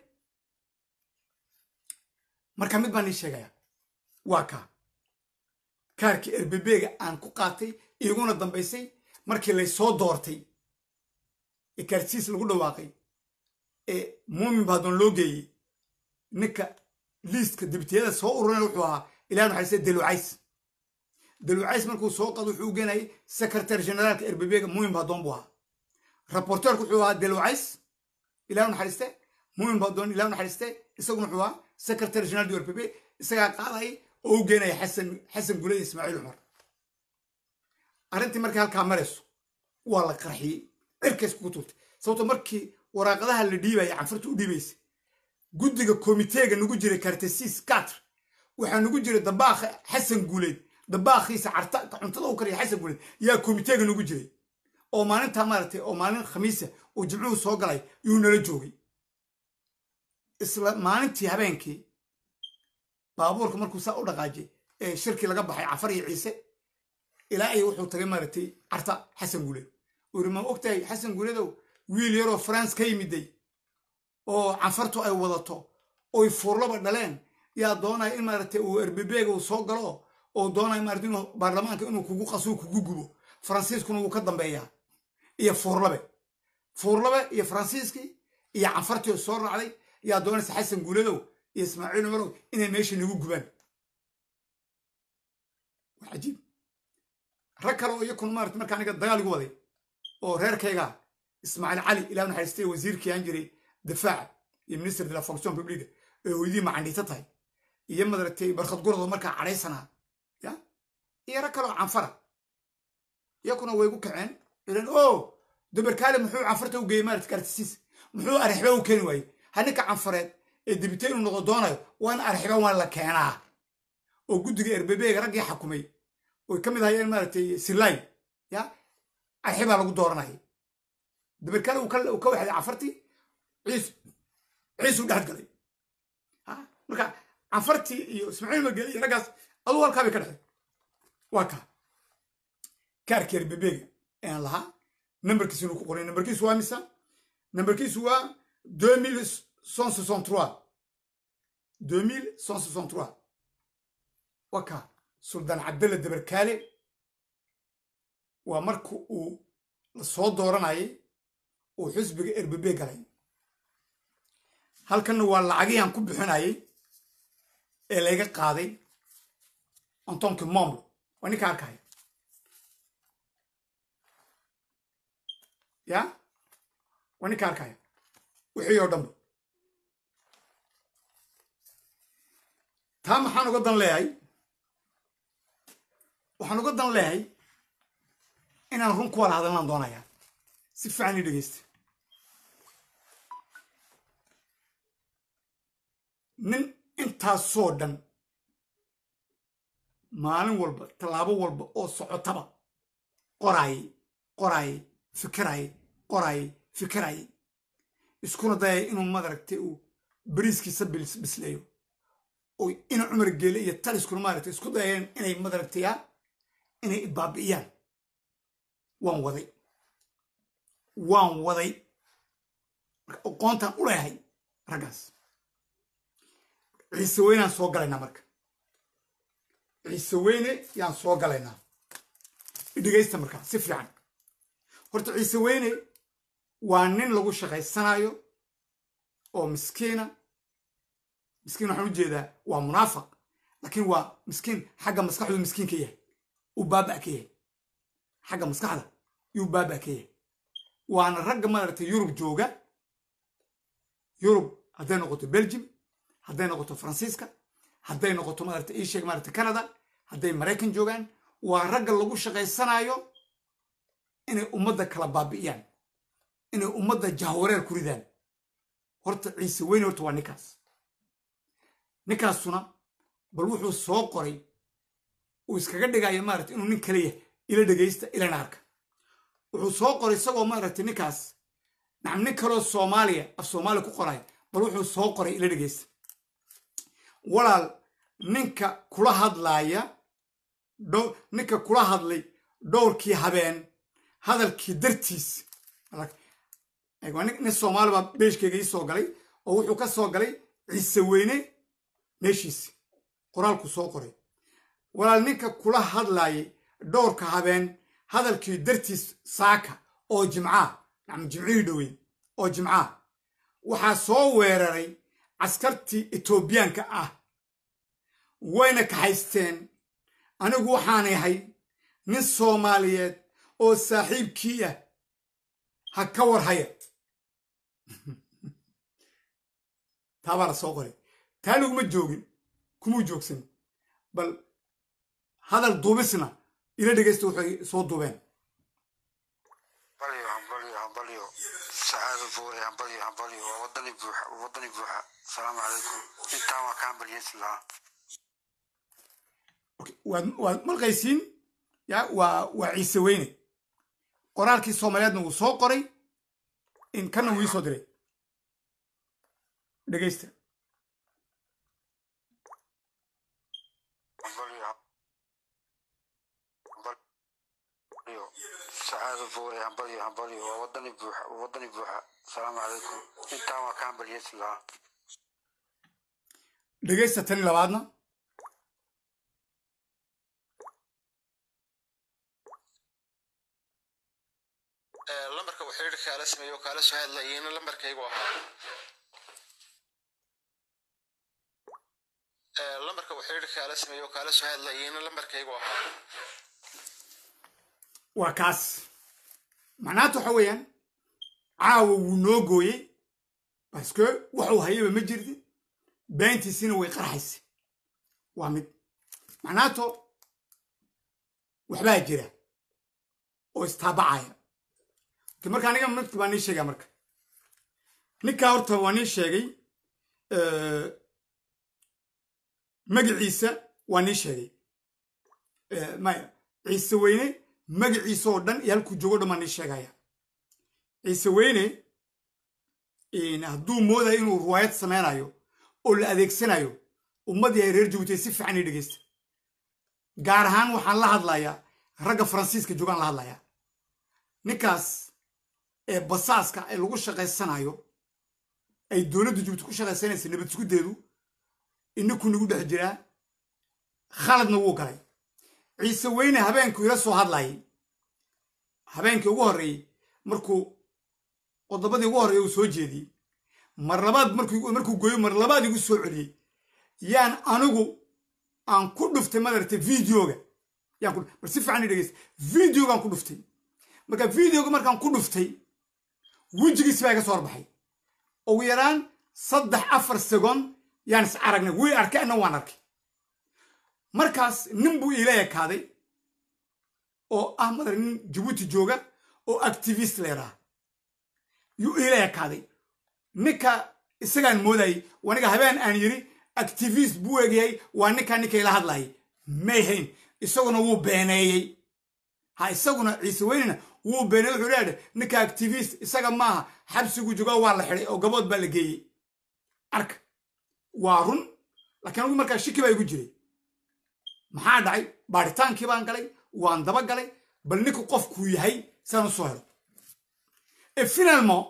marka mid baan ii sheegaya waa kaa kaarkii erbebeega aan ku qaatay iguna dambaysay markii laysoo doortay ee kaarsiis lagu dhawaaqay ee muumin baadoon loo geeyey ninka liistka dibitiyada soo ururana wuxuu ahaa ilaah maxay dalucays dalucays markuu soo qado wuxuu u geenayay secretary generaalka erbebega muumin baadoon buu ahaa raporteerku wuxuu ahaa dalucays ilah naxariiste muumin baadoon ilah naxariiste isaguna wuxuu ahaa secretary general du erbebe isagaa qaadayay oo u geenaya xasan xasan gule iyo ismaaciil cumar arrintii markii halkaa marayso waa la qarxiyey cirkays kugu tuurtay sababto markii waraaqadaha la dhiibaya canfurta u dhiibaysa guddiga komiteega nagu jiray kartesiis katr waxaa nagu jiray dabaakha xasan guuleed dabaakhiisa carta cuntada u kariya xasan guuleed yaa komiteega nagu jiray oo maalintaa maaragtay oo maalin khamiisa oo jimcuhu soo galay yuu nala joogay isla maalintii habeenkii baabuurka markuu saa u dhaqaajay ee shirkii laga baxay cafar iyo ciise ilaa ay wuxuu tagay maaragtay carta xasan guuleed uu yiri ma ogtahay xasan guuleedow wiil yaroo france ka yimiday oo canfartu ay wadato oy fuurlaba dhaleen yaa doonaya in maaragtay uu erbebeega uu soo galo oo doonaya maarata inuu baarlamaanka inuu kugu qasuu kugu gubo faransiiskuna wuu ka dambeeyaa iyo fuurlabe fuurlabe iyo faransiiskii iyo canfartii oo soo raacday yaa doonaysa xasan guuleedow iyo ismaaciil cumarow inay meesha nagu gubaan waa cajiib rag kale oo iyakuna maarata marka aniga dagaal igu waday oo reerkayga ismaaciil cali ilaa naxariistay wasiirkii aan jiray difaaca iyo minister de la fonction publique ee hooyadii macandhiita tahay iyo madaragtay barkhad gurado markaa cadhaysanaa ya iyo rag kale oo canfara iyakuna way gu kaceen ilan o dabarkaale muxuu canfarta u geeyey maarata kartisiis muxuu arixba u keeni waayey ha ninka canfareed ee dibite inuu noqo doonayo waa in arixba waa la keenaa oo guddiga erbebeega raggii xakumay oy ka mid ahayeen maaragtay silay ya arxibaa lagu dooranaya dabarkaale uu ka waxday cafartii ciise ciisuu dhex galay marka canfartii iyo ismaaciil mageli iyo raggaas aduu halkaa bay ka dhacday waa kaa kaarkeer bebeega ayaan lahaa nambarkiisu inuu ku qoray nambarkiisu waa misa nambarkiisu waa deux mille cent soixante trois deux mille cent soixante trois waa kaa suldaan cabdalla dabarkaale waa marka uu la soo dooranayay uu xisbiga erbebe galay halkanna waa lacagihian ku bixinayay ee layga qaaday antonki momlo waa ninka arkaya ya waa ninka arkaya wixii oo dhanba taa maxaan uga dan leeyahay waxaan uga dan leeyahay inaan run ku wala hadalnaan doonayaa si fiican ii dhegeysta nin intaasoo dhan maalin walba tallaabo walba oo socotaba qoraayay qoraayay fikiraayay qoraayay fikiraayay iskuna dayay inuu madaragtay uu bariiskiisa bisleeyo oo ina cumar geele iyo taliskuna maaragtay isku dayeen inay madaragtaya inay ibaabi'iyaan waan waday waan waday marka aqoontaan u leehay raggaas ciise weynaan soo galaynaa marka ciise weyne yaan soo galaynaa idhegaysta markaa si fiican horta ciise weyne waa nin lagu shaqaysanayo oo miskiina miskiin waxaan u jeedaa waa munaafaq laakiin waa miskiin xagga maskaxdu miskiin ka yahay uu baaba ka yahay xagga maskaxda yuu baaba ka yahay waana ragga maaragtay yurub jooga yurub hadday noqoto belgium hadday noqoto faransiiska hadday noqoto maarata ii sheeg maarata canada hadday maraykan joogaan waa ragga lagu shaqaysanayo inay ummadda kala baabi'iyaan inay ummadda jahwareer ku ridaan horta ciise weyne horta waa ninkaas ninkaasuna bal wuxuu soo qoray uu iskaga dhigayo maarata inuu nin kale yahay ila dhegaysta ilana arka wuxuu soo qoray isagoo maaragtay ninkaas nacam nin kaloo soomaaliya af soomaaliya ku qoray bal wuxuu soo qoray ila dhegaysta walaal ninka kula hadlaaya ninka kula hadlay dhowrkii habeen hadalkii dartiis nin soomaali baa beeshkeyga ii soo galay oo wuxuu ka soo galay ciise weyne meeshiisi qoraalku soo qoray walaal ninka kula hadlaayay dhowrka habeen hadalkii dartiis saaka oo jimcaa nacam jimcihii dhoweyn oo jimcaa waxaa soo weeraray caskartii etoobiyaanka ah wayna kaxaysteen anigu waxaan ahay nin soomaaliyeed oo saaxiibkii ah ha ka warhaya taabaa la soo qoray taa laguma joogin kumuu joogsan bal hadal duubisna ila dhegaysta waxay soo duubeen hambalyo hambalyo hambalyo sacaado buure hambalyo hambalyo waa wadani buuxa wadani buuxa asalaamu calaykum intaan waa ka hambalyeysi lahaa waad malqaysiin ya waa waa ciise weyne qoraalkii soomaaliyeedna wuu soo qoray in kana wuu ii soo diray dhegaysta sacaado buure hambalyo hambalyo waa wadani buuxa wadani buuxa asalaamu calaykum intaan waa ka hambalyeysi lahaa dhegaysta tani labaadna lambarka uu xiriirka kaala sameeyo oo kaala soo hadlayayna lambarkaygu ahaa lambarka uu xiriirka kaala sameeyo oo kaala soo hadlayayna lambarkaygu ahaa waa kaas macnaata waxa weeyaan caawa wuu noo gooyey baske waxuu hayaba ma jirti beentiisina way qarxaysa waa mid macnaato waxbaa jira oo istaabacaya marka aniga mid baa nii sheegaa marka ninkaa horta waa nii sheegay magaciisa waa nii sheegay maya ciise weyne magaciisa oo dhan iyo halkuu joogo dhan baa nii sheegaya ciise weyne hadduu moodayo inuu ruwaayad samaynayo oo la adeegsanayo ummadii ay reer jabuuti si fiican ii dhegeysta gaar ahaan waxaan la hadlayaa ragga faransiiska joogaan la hadlayaa ninkaas ee basaaska ee lagu shaqaysanayo ay dowladda jabuuti ku shaqaysanaysa nabad iskudeedu inaku nagu dhex jiraa khaladna wuu galay ciise weyne habeenkuu ila soo hadlayay habeenkii ugu horreeyey markuu qodobadii ugu horreeya uu soo jeediyey mar labaad markuu gooyo mar labaad igu soo celiyey yaan anigu aan ku dhuftay madaragtay videoga yaan ku bal si fiican i dhegeysta videogaan ku dhuftay marka videoga markaan ku dhuftay wejigiisi baa iga soo horbaxay ugu yaraan saddex afar second yaan is aragnay way arkay anna waan arkay markaas nin buu iila ekaaday oo ah madar nin jabuuti jooga oo activist leedaha yuu iila ekaaday ninka isagaan moodayay waniga habeen aan yiri activist buu egyahay waa ninkaa ninka ila hadlayay mayhayn isaguna wuu beeneeyey ha isaguna ciise weynena wuu beeneeyey wuxuu leeyahay ninka activist isaga maaha xabsigu jooga waa la xidhay oo gabood baa la geeyey arka waa run laakiin anugu markaa shiki baa igu jiray maxaa dhacay baaritaankii baan galay waan daba galay bal ninku qofkuu yahay saan u soo helo e finalmo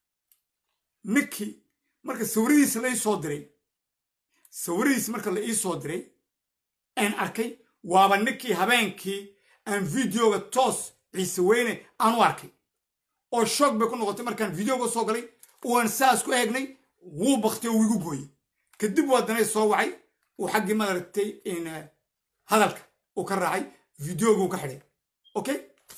ninkii marka sawiradiisa la ii soo diray sawiradiisa marka la ii soo diray aan arkay waaba ninkii habeenkii aan videoga toos ciise weyne aan u arkay oo shoog bay ku noqotay markaan videoga soo galay waan saas ku eegnay wuu baktay oo wigu gooyey kadib waa danay soo wacay uu xaggii madaragtay hadalka uu ka raacay videoga uu ka xidhay okay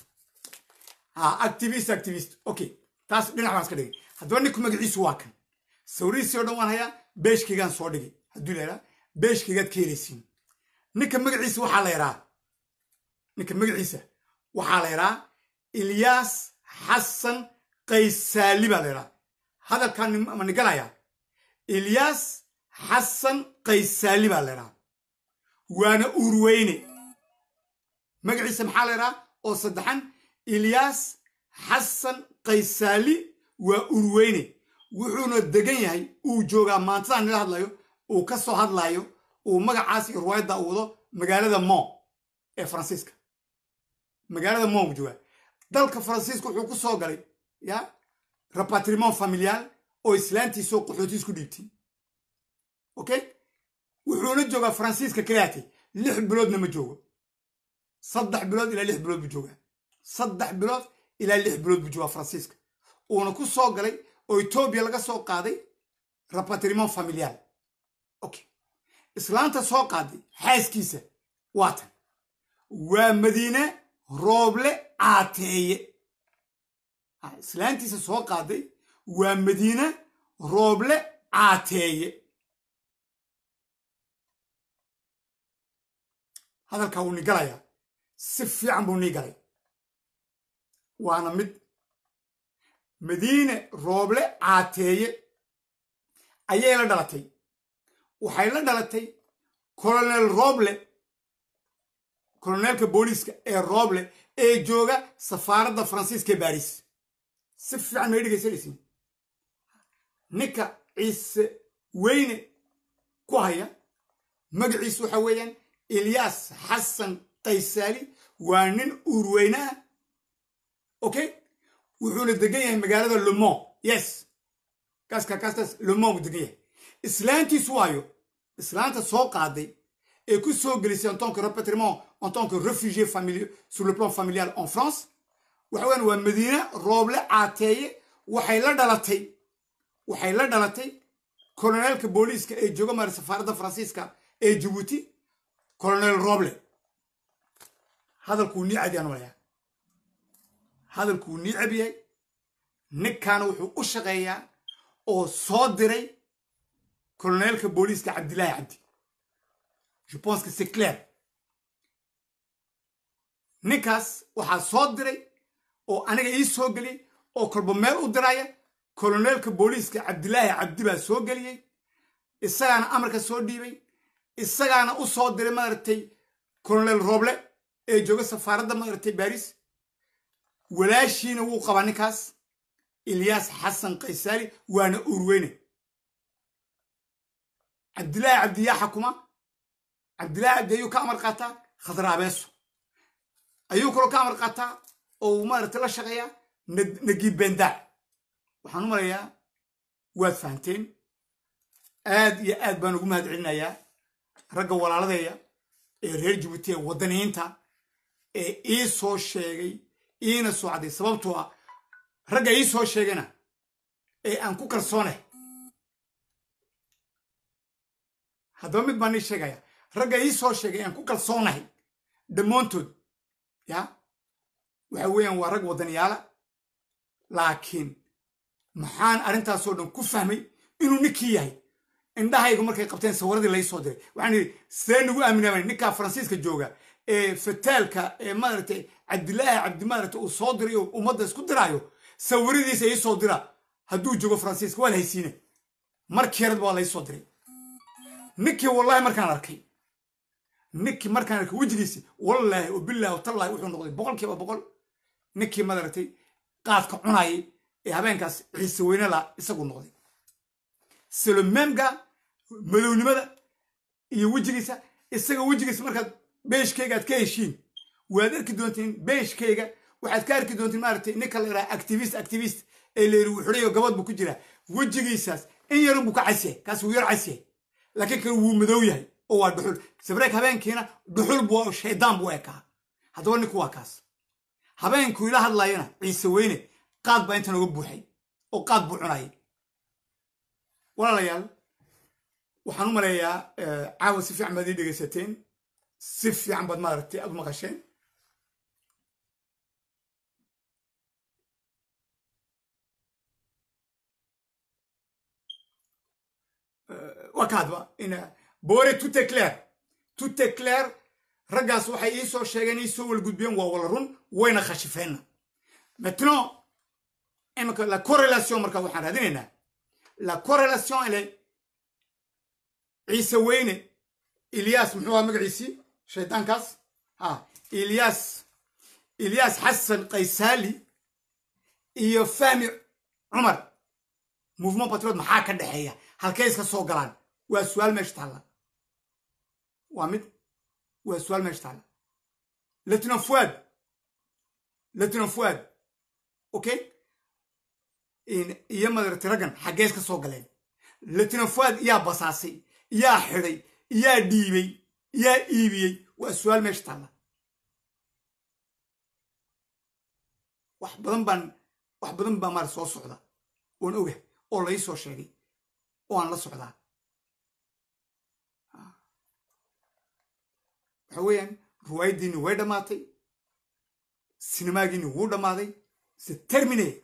ha activist activist okay taas dhinac baan iska dhigay haddaba ninku magaciisu waa kan sawirihiisii oo dhan waan hayaa beeshkaygaan soo dhigay hadduu leeraa beeshkaygaad ka helaysiin ninka magaciisa waxaa la yaraa ninka magaciisa waxaa la yaraa ilyaas xasan qaysaali baa la yaraa hadalkaan ma nigalayaa ilyaas xasan qaysaali baa la yaraa waana urweyne magaciisa maxaa la yaraa oo saddexan ilyaas xasan qaysaali waa urweyne wuxuuna degan yahay uu joogaa maantadan nila hadlayo uu ka soo hadlayo uu magacaas iyo ruwaayadda u wado magaalada mo ee faransiiska magaalada mo buu joogaa dalka faransiiska wuxuu ku soo galay ya repatriment familial oo islaantiisoo qaxootiis ku dhiibtay okay wuxuuna joogaa faransiiska kalaatay lix biloodna ma joogo saddex bilood ilaa lix bilood buu joogaa saddex bilood ilaa lix bilood buu joogaa faransiiska uuna ku soo galay oo etoobiya laga soo qaaday repatriment familial okay islaanta soo qaaday xaaskiisa waa tan waa madiine rooble caateeye islaantiisa soo qaaday waa madiine rooble caateeye hadalkaa wuu ni galayaa si fiican buu nii galay waana mid madiine rooble caateeye ayay la dhalatay waxay la dhalatay colonel roble koloneelka booliiska ee roble ee jooga safaaradda faransiiska ee baris si fiican may dhegaysanaysiin ninka ciise weyne ku haya magaciisu waxa weeyaan ilyaas xasan qaysaali waa nin uurweyne ah okay wuxuuna degan yahay magaalada lemon yes kaaska kaastaas lemon buu degan yahay islaantiisu waayo islaanta soo qaaday ee ku soo gelisay en tant que repatriement en tant que réfugié familial sur le plan familial en France waxa weyan waa madiine rooble caateeye waxay la dhalatay waxay la dhalatay koloneelka booliiska ee jooga mara safaaradda faransiiska ee jabuuti colonel roble hadalkuu nii cadi aan malayaa hadalkuu nii cab yahay ninkaana wuxuu u shaqeeyaa oo soo diray koloneelka booliiska cabdilaahi cabdi je pense que c'est clair ninkaas waxaa soo diray oo aniga ii soo geliyey oo kolba meel u diraya koloneelka booliiska cabdilaahi cabdi baa soo geliyey isagaana amarka soo dhiibay isagaana u soo diray maaragtay colonel roble ee jooga safaaradda maaragtay baris walaashiina wuu qabaa ninkaas ilyaas xasan kaysaali waana urweyne cabdilaahi cabdiyaa xakuma cabdilaahi cabdi ayuu ka amar qaataa khadraabeeso ayuu kaloo ka amar qaataa oo uu maaragtay la shaqeeyaa nagiib bendaac waxaan u malayaa waad fahanteen aad iyo aad baan ugu mahad celinayaa ragga walaaladeeya ee reer jabuuti ee waddaniyiinta ee ii soo sheegay iina soo cadday sababtoo ah ragga ii soo sheegayna ee aan ku kalsoonay haddaba mid baan ii sheegaya ragga ii soo sheegay ee aan ku kalsoonahay dhammaantood ya waxa weeyaan waa rag waddaniyaala laakiin maxaan arrintaasoo dhan ku fahmay inuu ninkii yahay indhahaygu markay qabteen sawiradii lai soo diray waxaan yidhi see nagu aaminaa ninkaa faransiiska jooga ee fataalka ee maaragtay cabdilaahi cabdi maaragtay uu soo diray oo ummadda isku diraayo sawiradiisa ii soo dira hadduu joogo faransiiska waa la haysiine markii yaradba waa lai soo diray ninkii wallahi markaan arkay ninkii markaan arkay wejigiisi wallaahi oo bilaahi tallahi wuxuu noqday boqolkiiba boqol ninkii maaragtay qaadka cunayay ee habeenkaas ciise weyne la isagu noqday salomemga madownimada iyo wejigiisa isaga wejigiisa markaad beeshkayga aad ka heshiin waad arki doontiin beeshkayga waxaad ka arki doontiin maaragtay ninka la yidhaha activist activist ee la yidhi wuxuudhayo gabad buu ku jiraa wejigiisaas in yarun buu ka casyahay kaas wuu yar casyahay laakiin kan wuu madow yahay oo waa dhuxul sabreek habeenkiina dhuxul buu shaydaan buu ekaa haddaba ninku waa kaas habeenkuu ila hadlayana ciise weyne qaad baa intan uga buuxay oo qaad buu cunayay walaalayaal waxaan u maleeyaa caawa si fiican baad ii dhegaysateen si fiican baad maaragtay aad u maqasheen waa kaadba ina boore tout est clair tout est clair raggaas waxay ii soo sheegeen ii soo walgudbiyeen waa wala run wayna khashifeenna maintenant imika la corrélation marka waxaan raadinaynaa la corrélation elle est ciise weyne ilyas muxuu ahaa magaciisii shaydaankaas ha ilyas ilyas xasan kaysaali iyo fahmi cumar mouvement patriot maxaa ka dhexeeya halkay iska soo galaan waa su-aal meesha taalla waa mid waa su-aal meesha taalla lieutenant fuad lieutenant fuad okay iyo madarati raggan xaggee iska soo galeen lieutenant fuad yaa basaasay yaa xidhay yaa dhiibay yaa iibiyey waa su-aal meesha taalla wax badan baan wax badan baa maara soo socda oon ogah oo lai soo sheegay oo aan la socdaa waxa weeyaan ruwaayaddiinni way dhammaatay sinimaagiinni wuu dhammaaday se termine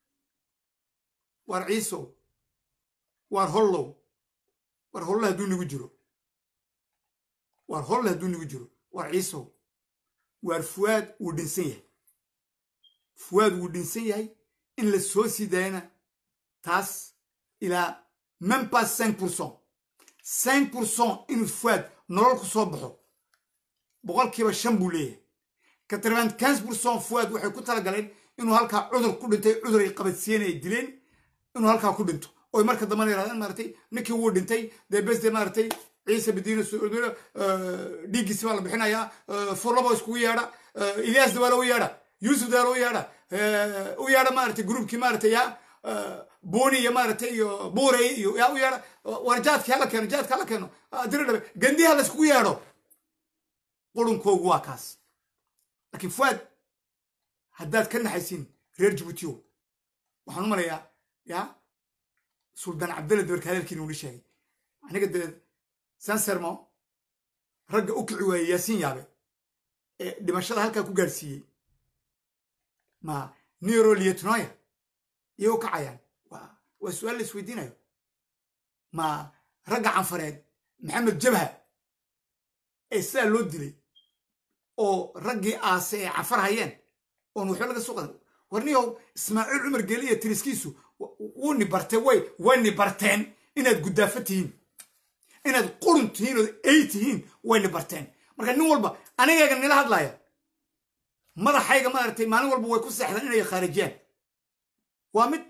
waar ciisow waar hollow war holle hadduu nigu jiro waar holle hadduu nigu jiro waar ciisow waar fuwaad wuu dhinsan yahay fuwaad wuu dhinsan yahay in la soo sii daayana taas ilaa même pas cinq pourcent cinq pourcent inuu fuwaad nolol ku soo baxo boqolkiiba shan buu leeyahay quatre-vingt quinze pourcent fuwaad waxay ku talagaleen inuu halkaa cudur ku dhintay cudur ay qabadsiiyeen ay dileen inuu halkaa ku dhinto oy marka dambana yirahdeen maaragtay ninkii wuu dhintay dee besde maaragtay ciise badiina dhiiggiisi baa la bixinayaa furlabo iskugu yeedha ilyaas dawaalo u yeedha yuusuf dawaalo u yeedha u yeedha maaragtay gruubkii maaragtay yaa buuni iyo maaragtay iyo buurey iyo yaa u yeedha war jaadkii hala keeno jaadka hala keeno dira dhabe gandiha la iskugu yeedho qurunkoogu waa kaas laakiin fuaad haddaad ka naxaysiin reer jabuutiyo waxaan u malayaa yaa suldaan cabdalle dabarka hadalkiina uli sheegay aniga dee sansermo ragga u kici waayey yaasiin yaabe ee dhimashada halkaa ku gaadhsiiyey ma nero lietnoya iyay u kacayaan waa su-aal la isweydiinayo ma ragga canfareed maxamed jabha ee sidaa loo dilay oo raggii aase ee canfar hayeen oon waxba laga soo qadan warniyow ismaaciil cumar geeli iyo tiriskiisu wuu ni bartee way way ni barteen inaad guddaafa tihiin inaad qurun tihiin ood ey tihiin way ni barteen marka nin walba anigayga nila hadlaya madaxayga maaragtay maalin walba way ku seexdaan inay khaarijiyaan waa mid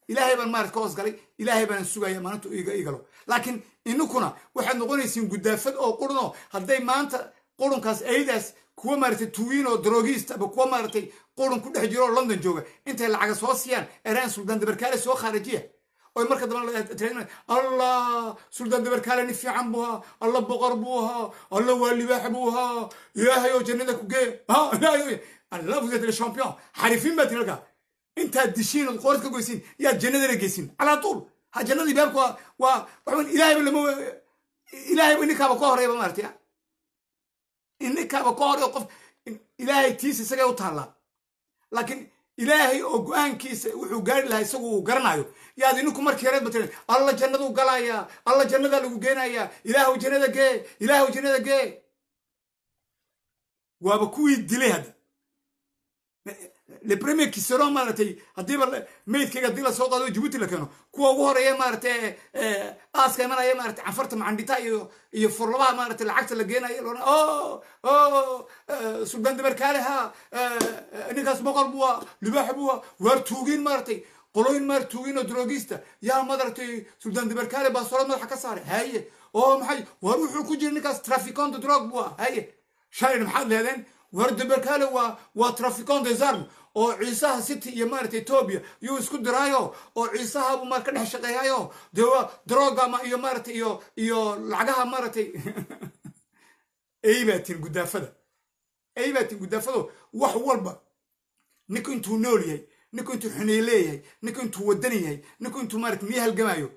ilaahay baan maarata ka hoos galay ilaahay baan sugaya maalintu iga igalo laakiin inukuna waxaad noqonaysiin gudaafad oo qurunoo hadday maanta qurunkaas aydaas kuwa maaratay tuwiin oo drogiist ama kuwa maaratay qurun ku dhex jiro oo london jooga intay lacaga soo siiyaan eraan suldaan dabarkaale soo khaarijiya oy marka dambe allah suldaan dabarkaale nin fiican buu ahaa alla boqor buu ahaa alla waa libaax buu ahaa ilaahay oo jannada ku gee allah vous êtes le champion xarifiin baa tiri halkaa intaad dishiin ood qoorad ka goysiin yaad jannadana geysin calaa tuul ha jannadii baabka waa waa waxaan ilaahayba lama ilaahayba ninkaaba ka horeyba maartay ninkaaba ka horeyo qof ilaahay tiisa isagay u taallaa laakiin ilaahay oo go-aankiisa wuxuu gaari lahaa isagu uu garanayo yaad ininku markii yareed ba tiri alla jannaduu galayaa alla jannadaa lagu geenayaa ilaahu jannada gee ilaahu jannada gee waaba kuwii dilay hadda le premier qui seront maaratay haddiiba maydkayga haddii lasoo qaado jibuuti la keeno kuwa ugu horeeya maaratay aaska imanaya maaratay canfarta macandhita iyo iyo furlabaha maaratay lacagta la geenayo loona o o suldaan dabarkaale ha ninkaas boqor buwa libaax buwa waar tuugin maaratay qoloyin maar tuugin oo drogista yaa maaratay suldaan dabarkaale baasolad madaxa ka saaray haye oo maxay waar wuxuu ku jira ninkaas traficonte drog buwa haye shalayna maxaad leedeen war dabarkaale waa waa traficon des armes oo ciisaha city iyo maaragtay etoobiya yuu isku diraayo oo ciisahabu maar ka dhex shaqeeyayo dee waa drogama iyo maaragtay iyo iyo lacagaha maaragtay ay baa tin gudaafada ay baa tin gudaafado wax walba ninku intuu nool yahay ninku intuu xuney leeyahay ninku intuu wadan yahay ninku intuu maaragtay miya halgamaayo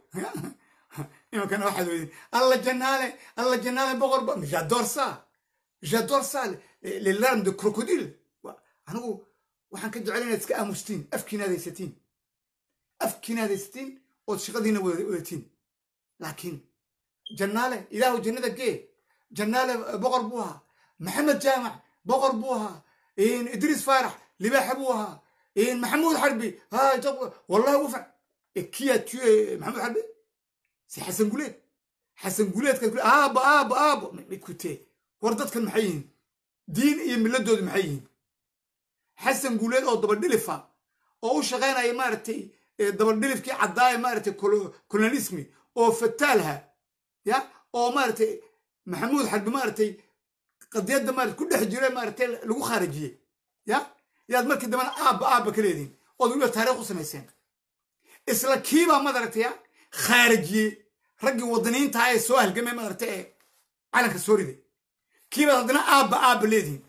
imankana waxaad weydin alla janaale alla janaale boqorba j'adore ça j'adore ça les larmes de crocodile anigu waxaan ka jecel inaad iska aamustiin afkiina adaysatiin afkiina adaysatiin ood shaqadiina wadatiin laakiin jannaale ilaahu jannada gee jannaale boqor buu ahaa maxamed jaamac boqor buu ahaa idriis faarax libaaxa buu ahaa maxamuud xarbi wallahi wufac kiyaa tuye maxamuud xarbi si xasan guleed xasan guleedkaad aaba aaba aaba mikutee war dadkan maxay yihiin diin iyo milladoodu maxay yihiin xasan guuleed oo dabadhilifa oo u shaqaynaya maaragtay dabadhilifkii caddaaya maaragtay colonialismi oo fataalha ya oo maaragtay maxamuud xarbi maaragtay qadiyadda maarata ku dhex jira maaragtay lagu khaarijiyey ya yaad markii dambena aabba aabba ka leedihin ood weliba taariikh u samayseen isla kiibaa madaragtay ya khaarijiyey raggii wadaniintaha ee soo halgamay maaragtay ee calanka soo riday kiibaad haddana aabba aabba leedihin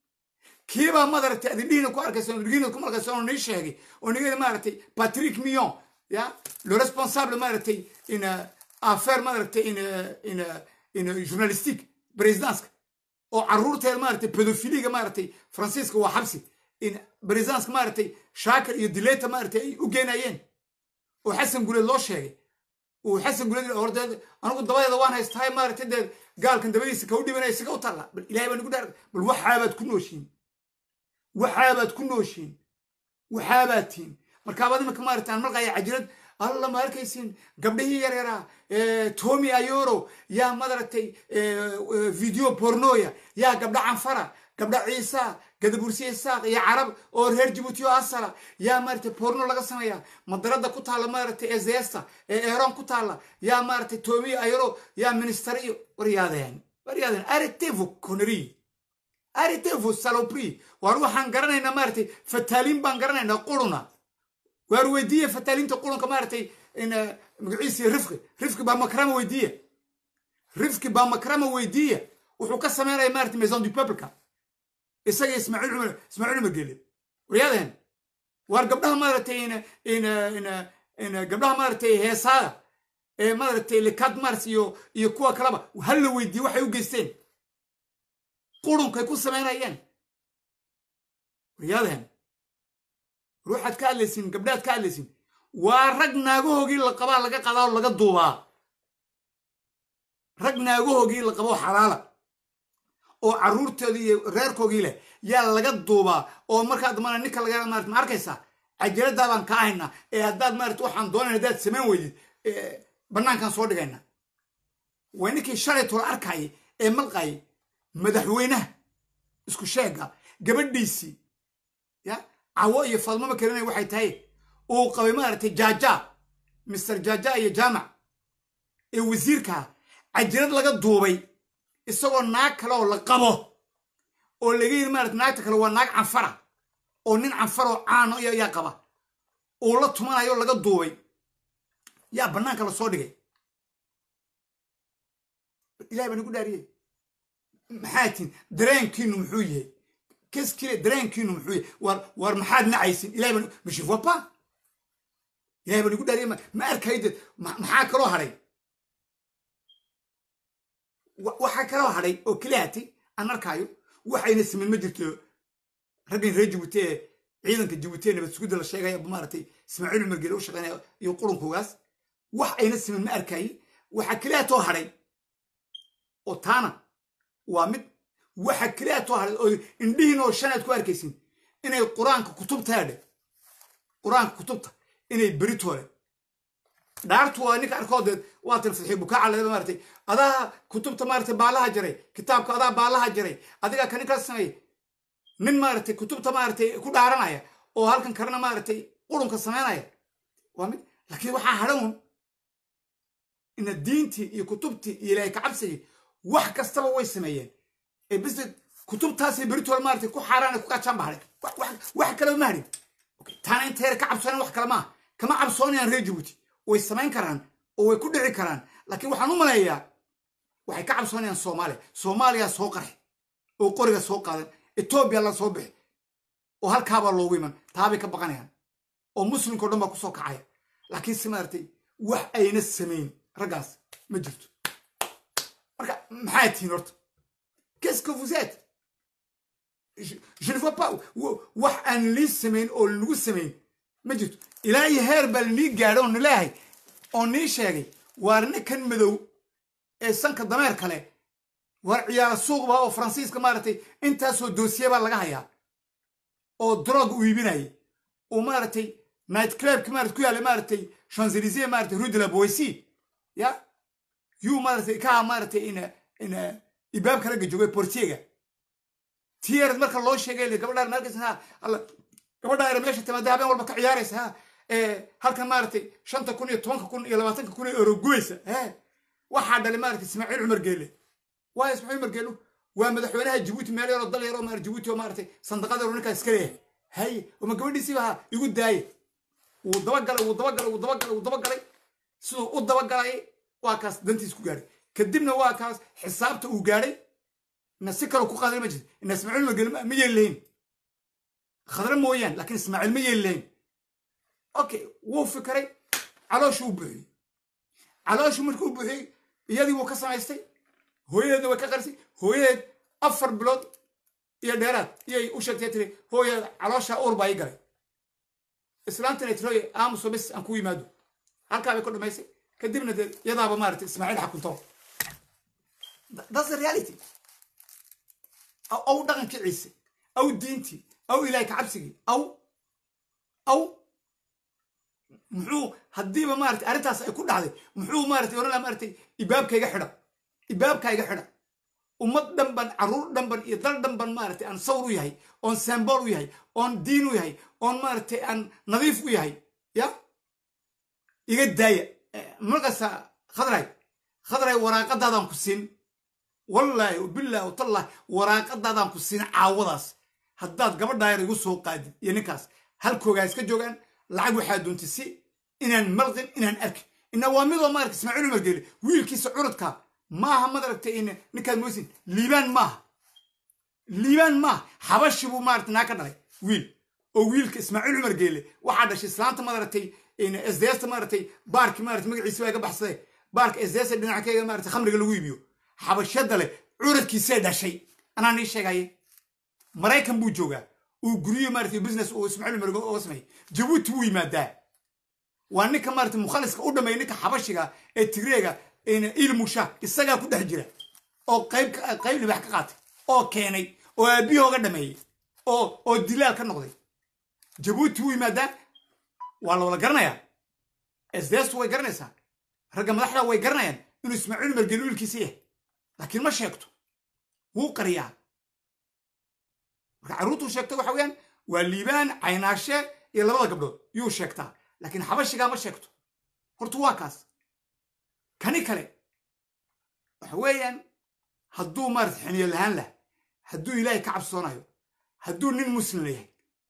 kiibaa madaragtay adindhihiina ku arkaysan adhigiina ku arkaysan oo nii sheegay oo nigeeda maaragtay patrick millon ya le responsable maaragtay in affaire maaragtay in in in journalistique présidenska oo carruurteeda maaragtay pedofiliga maaragtay faransiiska waa xabsi in présidenska maaragtay shaakir iyo dileta maaragtay ay u geenayeen oo xasan guleed loo sheegay uu xasan guleed hordeed anigu dabadeeda waan haystahay maaragtay dee gaalkan dabadiisa ka u dhibanaya isaga u talla bal ilahay baa nagu dhaar bal waxaabaad ku nooshiin waxaabaad ku nooshiin waxaabaad tihin markaabaad iminka maaragtay aan marqaya cajirad alla ma arkaysin gabdhihii yaryaraa tomi ayoro yaa madaragtay video pornoya yaa gabdha canfara gabdha ciisa gadabursiya isaaq iyo carab oo reer jibuuti oo asala yaa maaragtay porno laga sameeya madarada ku taalla maaragtay ee zeesta ee eron ku taalla yaa maaragtay tomi ayoro yaa minister iyo waryaadeen waryaadeen arrêtez-vous conneries arrêtez-vous saloperie waar waxaan garanaynaa maaragtay fataaliin baan garanaynaa quruna waar weydiiya fataaliinta qurunka maaragtay magaciisi rifki rifki baa makrama weydiiya rifki baa makrama weydiiya wuxuu ka sameynaya maaragtay maison du peupleka isaga ismaaciil cumar ismaaciil cumar gele waryaadeen waar gabdhaha maaragtay in in in in gabdhaha maaragtay heesaaga ee maaragtay likad mars iyo iyo kuwa kaleba hal la weydiiye waxay u geysteen qurunkay ku samaynayeen waryaadeen ruuxaad ka hadlaysin gabdhaad ka hadlaysin waa rag naagahoogii la qabaa laga qadaa oo laga duubaa rag naagahoogii la qaboo xalaala oo carruurtoodii iyo reerkoogii leh yaa laga duubaa oo markaa dambana ninka laga marat ma arkaysaa cajaladdaa baan kaa haynaa ee haddaad maarata waxaan doonayn haddaad samayn weydid bannaankaan soo dhigayna waa ninkii shalay tola arkayay ee malqayay madaxweynaha isku sheega gabadhiisii ya cawo iyo fadmama karinaya waxay tahay uu qabay maaragtay jaaja mister jaaja iyo jaamac ee wasiirkaa cajirad laga duubay isagoo naag kale oo la qabo oo laga yidhi maarata naagta kale waa naag canfara oo nin canfaroo caano yaa qaba uu la tumanayo laga duubay yaa bannaanka la soo dhigay ilahay baa nagu dhaariyey maxaa tin dareenkiinu muxuu yahay keskile dareenkiinu muxuu yahay war war maxaad nacaysin ilahay baa ma je vois pas ilahay baa nagu dhaariyey ma arkayde maxaa kaloo hadhay waxaa kaloo hadhay oo keliyaatay aan arkaayo waxayna sameyn ma jirto raggan reer jabuuti ee ciidanka jabuuti ee nabad sugidda la sheegaya maaragtay ismaaciil cumar geele u shaqeynaya iyo qurunkoogaas wax ayna sameyn ma arkaaye waxaa keliyaatoo hadhay oo taana waa mid waxa keliyaatoo hadhay oo indhihiin oo shanaad ku arkaysin inay qur-aanka kutubta hadhe qur-aanka kutubta inay beritoole dhaartu waa ninka arkoodeed waa tilfadxi bukaaca ladaba maaratay adaa kutubta maaratay baalaha jaray kitaabka adaa baalaha jaray adigaa ka ninkaas sameey nin maaratay kutubta maaratay ku dhaaranaya oo halkan kalena maaratay qurunka samaynaya waa mid laakiin waxaa hadhan ina diintii iyo kutubtii iyo ilaahay kacabsigii wax kastaba way sameeyeen ee bis kutubtaasay beritoole maaratay ku xaaraan ku kacaan ba hadhay wax kaleba ma hadhin taana intayra ka cabsoonan wax kale maaha kama cabsoonayaan reer jabuuti way samayn karaan oo way ku dhici karaan laakiin waxaan u maleeyaa waxay ka cabsoonayaan soomaaliya soomaaliya soo qarxi oo qoriga soo qaadan etoobiya la soo bixi oo halkaabaa loogu iman taabay ka baqanayaan oo muslimkao dhan baa ku soo kacaya laakiin se maaragtay wax ayna samayn raggaas ma jirto marka maxaa tihiin horta qu'est-ce que vous êtes je ne vois pas wax aan lii samayn oo lagu samayn ma jirto ilaa iyo heer baa lanii gaadho oo nileehay oo nii sheegay waar ninkan madow ee sanka dameer kale waar ciyaara suuqba oo faransiiska maaragtay intaasoo doosiye baa laga hayaa oo drog u iibinayay uu maaragtay night clubki maarata ku yaallay maaragtay champs-élysées maaragtay rue de la boissy ya yuu maaragtay kaha maaragtay ina ina ibaabka ragga joogay portiega tiyarad marka loo sheegay gabadhaan markas ha alla gabadha era meesha timaada habeen walba ka ciyaaraysa ha halkan maaragtay shanta kun iyo tobanka kun iyo labaatanka kun ee euro guyeysa he waxaa dhalay maaragtay ismaaciil cumar geele waa ismaaciil cumar geelu waa madaxweynaha jabuuti meel yaroo dal yaroo maar jabuuti oo maaragtay sandaqada ninkaa iska leeyahay haye oma gabadhiisiiba ha igu daaye wuu dabagalay wuu dabagalay wuu dabagalay wuu dabagalay siduu u dabagalay waa kaas dantiis ku gaadhay kadibna waa kaas xisaabta uu gaadhay ina si kale ku qaaday ma jirto ina ismaaciil cumar geele ma yeeli lahayn khadra mooyaan laakiin ismaaciil ma yeeli lahayn okay wuu fikiray calooshuu u buuxiyey calooshuu markuu u buuxiyey iyadii wuu ka samaystay hooyadeedna way ka qarisay hooyadeed afar bilood iyo dheeraad iyay u sheegtay tiri hooyadeed caloosha uur baa ii galay islaantana tiri hooye aamuso bis aan ku yimaado halkaa bay ku dhamaysay kadibna dee yadaaba maaragtay ismaaciil xakunto that's the reality aw dhaqankii ciise aw diintii aw ilaahay kacabsigii aw aw muxuu haddiiba maarata arrintaas ay ku dhacday muxuu maarata oran laha maaragtay ibaabkayga xidha ibaabkayga xidha ummad dhanban carruur dhanban iyo dal dhanban maaragtay aan sawr u yahay oon sembool u yahay oon diin u yahay oon maaragtay aan nadiif u yahay ya iga daaya markaasa khadray khadray waraaqadaadaan ku siin wallaahi billahi watallahi waraaqadaadaan ku siin caawadaas haddaad gabadhaa yar igu soo qaadid iyo ninkaas halkoogaa iska joogaan lacag waxaa doontay si inaan malqin inaan arkin ina waa midoo maarata ismaaciil umar geele wiilkiisa curudka maaha madaragtay in ninkaad moysin liibaan maaha liibaan maaha xabashi buu maarata naa ka dhalay wiil oo wiilka ismaaciil cumar geele waxaa dhashay islaanta madaragtay sdsta maaragtay baarki maarata magaciisa waa iga baxsaday baarka sdsta dhinackeyga maarata khamriga lagu iibiyo xabashada leh curadkiisay dhashay anaa nii sheegaye maraykan buu joogaa uu guryo maarata business uu ismaaciil umar uga sameeyey jabuuti wuu yimaadaa waa ninka maarata mukhaliska u dhameeya ninka xabashiga ee tigreega ilmusha isagaa ku dhex jira oo qayb qayb libax ka qaatay oo keenay oo aabiyahooga dhameeyey oo oo dilaal ka noqday jabuuti wuu yimaadaa waa la wada garanayaa sds way garanaysaa ragga madaxda way garanayaan inuu ismaaciil umar geli wiilkiisa yahay laakiin ma sheegto wuu qariyaa marka carruurtuu sheegtay waxa weeyaan waa liibaan caynaashe iyo labada gabdhood yuu sheegtaa laakiin xabashigaa ma sheegto horta waa kaas kani kale waxa weeyaan hadduu maarata xiniyo lahaan lah hadduu ilaahay ka cabsoonayo hadduu nin muslim yahay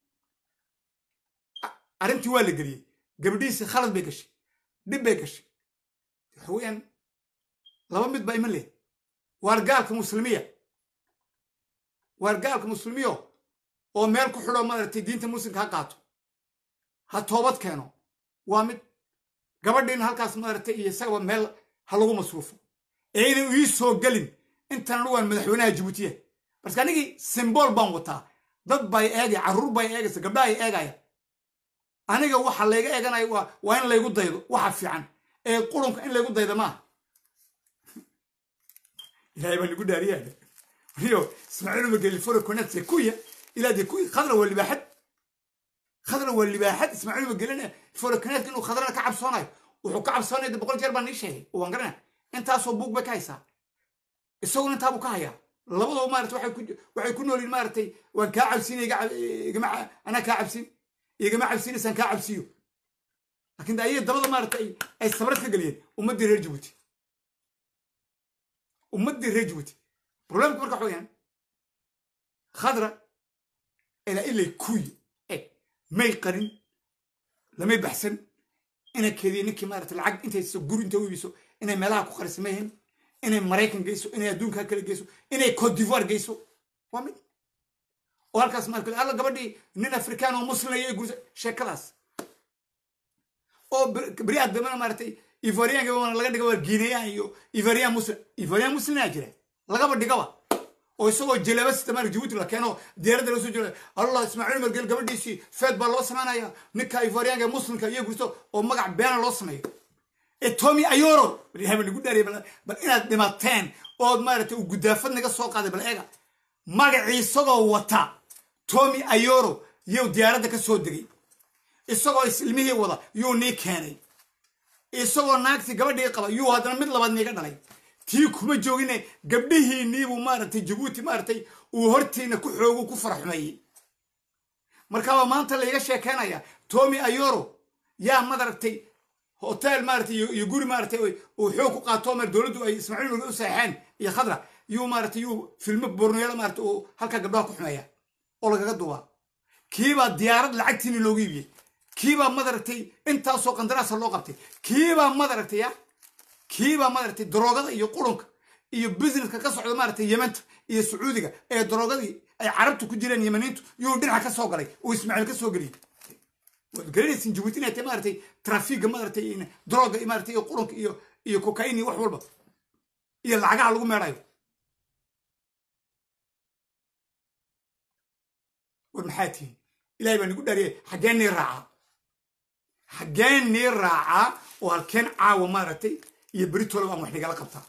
arrintii waa la geliyey gabadhiisi khalad bay gashay dhib bay gashay waxa weeyaan laba mid baa iman leh waar gaalka muslimiya waar gaalka muslimiyo oo meel ku xidho maaragtay diinta muslimka ha qaato ha toobad keeno waa mid gabadhiina halkaas maaragtay iyo isagaba meel ha lagu masruufo ee inay ii soo gelin intan anugu waan madaxweynaha jabuutiya marka anigii simbool baan wataa dad bay eegaya carruur bay eegaysa gabdhaha ay eegaya aniga waxa layga eeganaya waa waa in laygu daydo waxa fiican ee qurunka in laygu daydo maaha ilahay baa nagu dhaariyaa rio ismaaciil umageli foro konatse kuya ilaa dee kuya khadra waa libaaxad khadra waa libaaxad ismaaciil umagelina foro konatka inuu khadrana ka cabsoonayo wuxuu ka cabsoonaya de boqol jeer baan nii sheegay waan garanaya intaasoo buug bay ka haysaa isaguna intaabuu ka hayaa labadoo maarata waxay ku waxay ku noolyiin maaratay waan kaa cabsiin igama anaa kaa cabsiin igama cabsiinaysaan kaa cabsiyo laakiin de ayaga dabada maarata ay ay sabrad ka geliyeen ummaddii reer jabuuti ummaddii reer jabuuti problemka marka waxa weyaan khadra ilaa ilay kuyi e may qarin lamay baxsan inay keediyo ninkii maarata lacag intay guri intay u ibiso inay meelaha ku qarisa mayhin inay maraykan geyso inay adduunka kale geyso inay cote divoire geyso waa mid oo halkaas maarka alla gabadhii nin afrikaan oo muslim ayay gursa sheekadaas oo beri addamana maaratay ivoriyaanka laga dhiga waa guineyan iyo ivoriyan muslim ivoriyan muslimaa jira lagaba dhigaba oo isagoo jaleeba sita maarka jabuuti la keeno diyaaradda loo soo jira allah ismaaciil margel gabadhiisii feed baa loo samaynaya ninka ivoriyaanka muslimka iyo gurso oo magac beena loo sameeyo tomi ayoro ilahay baa nagu dhaariya bal inaad dhimateen ood maaragtay uu gudaafad naga soo qaaday bal eega magacii isagoo wata tomi ayoro yuu diyaaradda ka soo degay isagoo ilmihii wada yuu nii keenay isagoo naagtii gabadhii qaba yuu haddana mid labaad niiga dhalay tii kuma joogine gabdhihiinniibuu maaragtay jabuuti maaragtay uu hortiina ku xoogu ku faraxumeeyey markaabaa maanta layga sheekeynaya tomi ayoro yaa madaragtay hotel maaratay iyo guri maaratay uu xoog ku qaato mar dowladdu ay ismaaciil marge u saxeen iyo khadra yuu maaratay yuu filmo borneelo maarata uu halkaa gabdhaha ku xumeeya oo lagaga duubaa kiibaa diyaarad lacagtiini loogu iibiyey kiibaa madaragtay intaasoo qandaraasa loo qabtay kiibaa madaragtay ya kiibaa madaragtay daroogada iyo qurunka iyo businesska ka socda maaratay yementa iyo sacuudiga ee daroogadii ay carabtu ku jireen yemaniintu yuu dhinaca ka soo galay uu ismaaciil ka soo geliyey waad garanaysin jabuuti inay tahay maaratay trafiga maaratay droga maaratay iyo qurunka iyo iyo cocaine iyo wax walba iyo lacagaha lagu meedhayo war maxaa tihin ilahay baa nagu dhaariyay xaggeen nii raacaa xaggeen nii raacaa oo halkeen caawa maaragtay iyo beritoola aan wax nigala qabtaa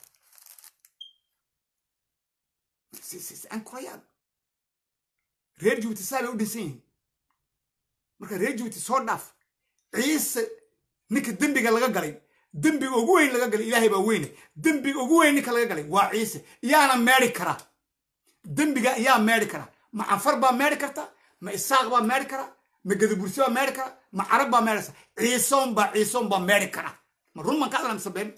ankurayaan reer jabuuti saa bay u dhinsan yihiin marka reer jabuuti soo dhaaf ciise ninka dembiga laga galay dembiga ugu weyn laga galay ilaahay baa weyne dembiga ugu weyn ninka laga galay waa ciise yaana meedhi karaa dembiga yaa meedhi karaa ma canfar baa meedhi karta ma isaaq baa meedhi karaa ma gadabursi baa meedhi karaa ma carab baa meedhaysa ciisoon baa ciisoon baa meedhi karaa ma run man ka hadla mise been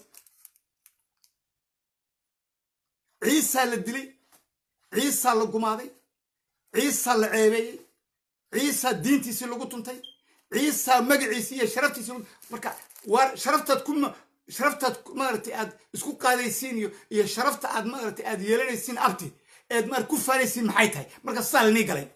ciisaa la dilay ciisaa la gumaaday ciisaa la ceebeeyey ciisaa diintiisii lagu tuntay ciisaa magaciisii iyo sharaftiisii marka waa sharaftaad ku sharaftaad maaragtay aad isku qaadaysiin iyo iyo sharafta aad maaragtay aad yeelanaysiin abti eed maar ku faanaysiin maxay tahay marka saa lanii galay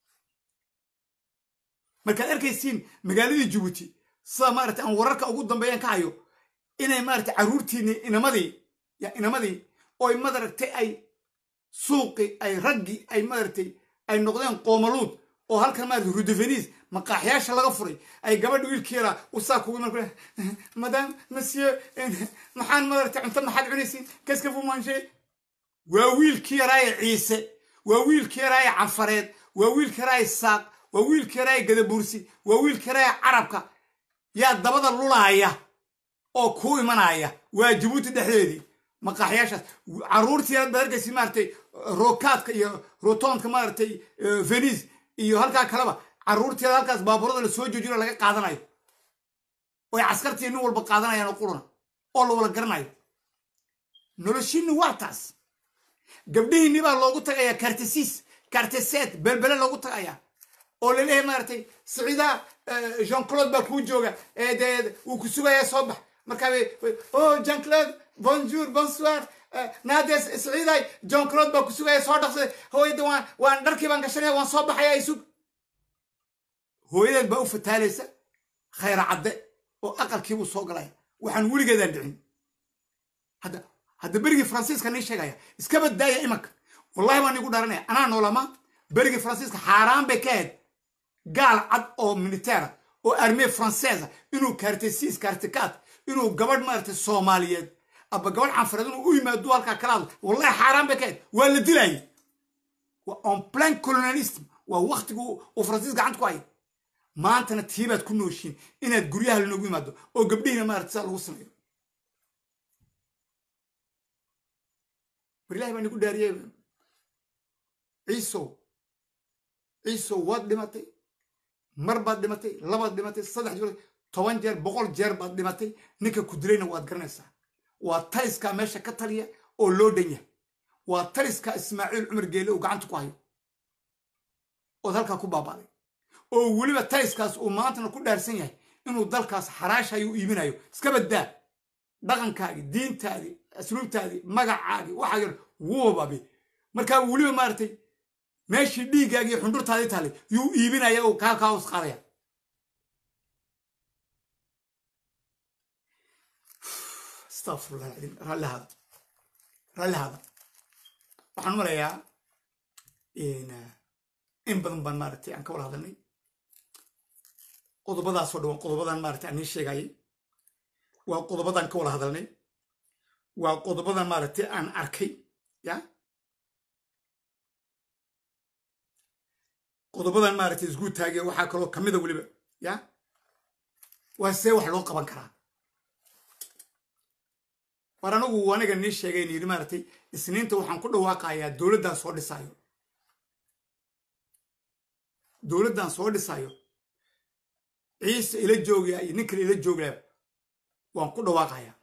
markaad arkaysiin magaaladii jabuuti sida maaragtay aan wararka ugu dambeeyaan ka hayo inay maaragtay carruurtiini inamadii ya inamadii oy madaragtay ay suuqi ay raggii ay maaragtay ay noqdeen qoomaluud oo halkan maarata rudevenis maqaaxyaasha laga furay ay gabadha wiilkii yaraa usaa kugu mar madam monsieur maxaan maarata cunto maxaad cunaysiin kaska fumanshe waa wiilkii yaraaye ciise waa wiilkii yaraaye canfareed waa wiilkii yaraaye saaq waa wiilkii yaraaye gadabuursi waa wiilkii yaraaye carabka yaa dabada lulaaya oo kuu imanaya waa jabuuti dhexdeedii maqaaxyaashaas carruurtii yaraad baad arkaysi maaratay rokaadka iyo rotoonka maaragtay venis iyo halkaa kaleba carruurteeda halkaas baaburada la soo joojino laga qaadanayo oy caskartii nin walba qaadanayaan oo quruna oo la wala garanayo noloshiinni waa taas gabdhihiinni baa loogu tagayaa kartesiis karteseed belbele loogu tagayaa oo laleeyahay maaragtay siciida jean claude baa kuu jooga dee wuu ku sugayaa soo bax markaa o jean claude bonjour bonsoir naades siciiday john claude baa ku sugaya soo dhaqsaday hooyada waan waan dharkii baan gashanaya waan soo baxaya isug hooyadeed baa u fataalaysa khayra cadde oo aqalkiibuu soo galaya waxaan weligeedaan dhicin hadda hadda berigii faransiiska nii sheegaya iska baddaaya imanka wallahi baan igu dharanaya anaa noolama berigii faransiiska xaaraan bay ka ahayd gaal cad oo militeera oo armee faranseesa inuu kaartesiis kaartikaad inuu gabadh maaragtay soomaaliyeed aba gabadh canfareed inuu u yimaado halkaa kala hadlo wallahi xaaraan bay ka ahayd waa la dilayay waa on plan colonialism waa waktigu uu faransiis gacanta ku hayay maantana tiibaad ku nooshiin inaad guryaha lanogu yimaado oo gabdhihiina maaragtay saa lagu sameeyo war ilahi baa nigu dhaariyey ciisow ciisow waad dhimatay mar baad dhimatay labaad dhimatay saddex jeer toban jeer boqol jeer baad dhimatay ninka ku dilayna waad garanaysaa waa taliskaa meesha ka taliya oo loo dhan yahay waa taliskaa ismaaciil cumar geele uu gacanta ku hayo ood halkaa ku baabaaday oo weliba taliskaas uu maantana ku dhaarsan yahay inuu dalkaas xaraashayo u iibinayo iska baddaa dhaqankaagii diintaadii asluubtaadii magacaagii waxaa yar wuubabi markaa weliba maaragtay meeshii dhiiggaagii iyo xundhurtaadii taalay yuu iibinaya oo kaa kaa hoos qaadaya astafirullah alcadiim raalli hada raalli hada waxaan marayaa in badan baan maaragtay aan ka wada hadalnay qodobadaasoo dhan waa qodobadan maaragtay aan nii sheegayay waa qodobadan ka wada hadalnay waa qodobadan maaragtay aan arkay ya qodobadan maaragtay isgu taagay waxaa kaloo kamida weliba ya waa see wax loo qaban karaa war anagu aniga nii sheegayn yidhi maaragtay isniinta waxaan ku dhawaaqayaa dowladdan soo dhisaayo dowladdan soo dhisaayo ciise ila joogaya iyo nin kale ila joogaya waan ku dhawaaqayaa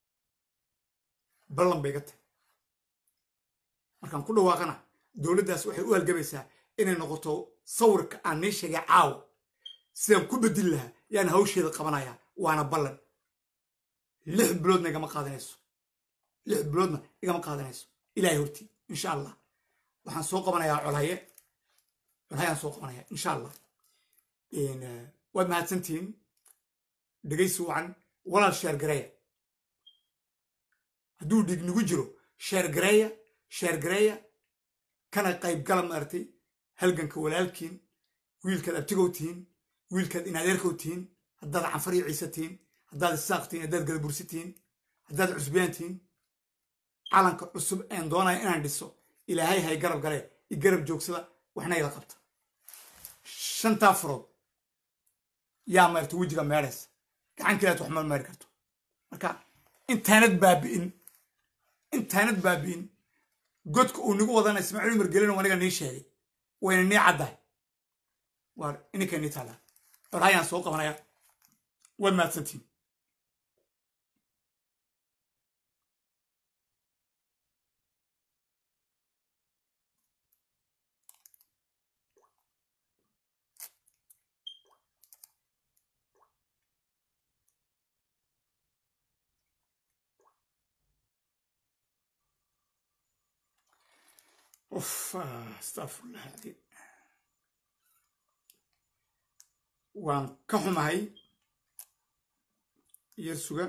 ballan bay ga tahay markaan ku dhawaaqana dowladdaas waxay u halgabaysaa inay noqoto sawirka aan nii sheegay caawa sidaan ku bedeli lahaa yaan hawsheeda qabanayaa waana ballan lix biloodna igama qaadanayso lix biloodna igama qaadanayso ilaahay hortii insha allah waxaan soo qabanayaa colhaye colhayaan soo qabanaya insha allah waad mahadsantihiin dhegaysi wacan walaal sheergareeya hadduu dhiig nagu jiro sheergareeya sheergareeya kana qayb gala maaragtay halganka walaalkiin wiilkaad abtigow tihiin wiilkaad inadeerkow tihiin haddaad canfar iyo ciise tihiin haddaad isaaq tihiin haddaad gadabursi tihiin haddaad cusbiyaan tihiin calanka cusub een doonaya inaan dhiso ilaahay hay garab galee i garab joogsada waxna ila qabta shantaa furood yaa maarta wejiga meedhaysa gacan kilaad wax ma meeri karto marka intaanad baabi'in intaanad baabi'in godka uu nagu wadana ismaaciil umar gelin aniga nii sheegay wayna nii caddahay waar ininka nii taalaa orhayaan soo qabanaya waad mahadsantiin اوف استغفر الله العظيم waan ka xumahay yar suga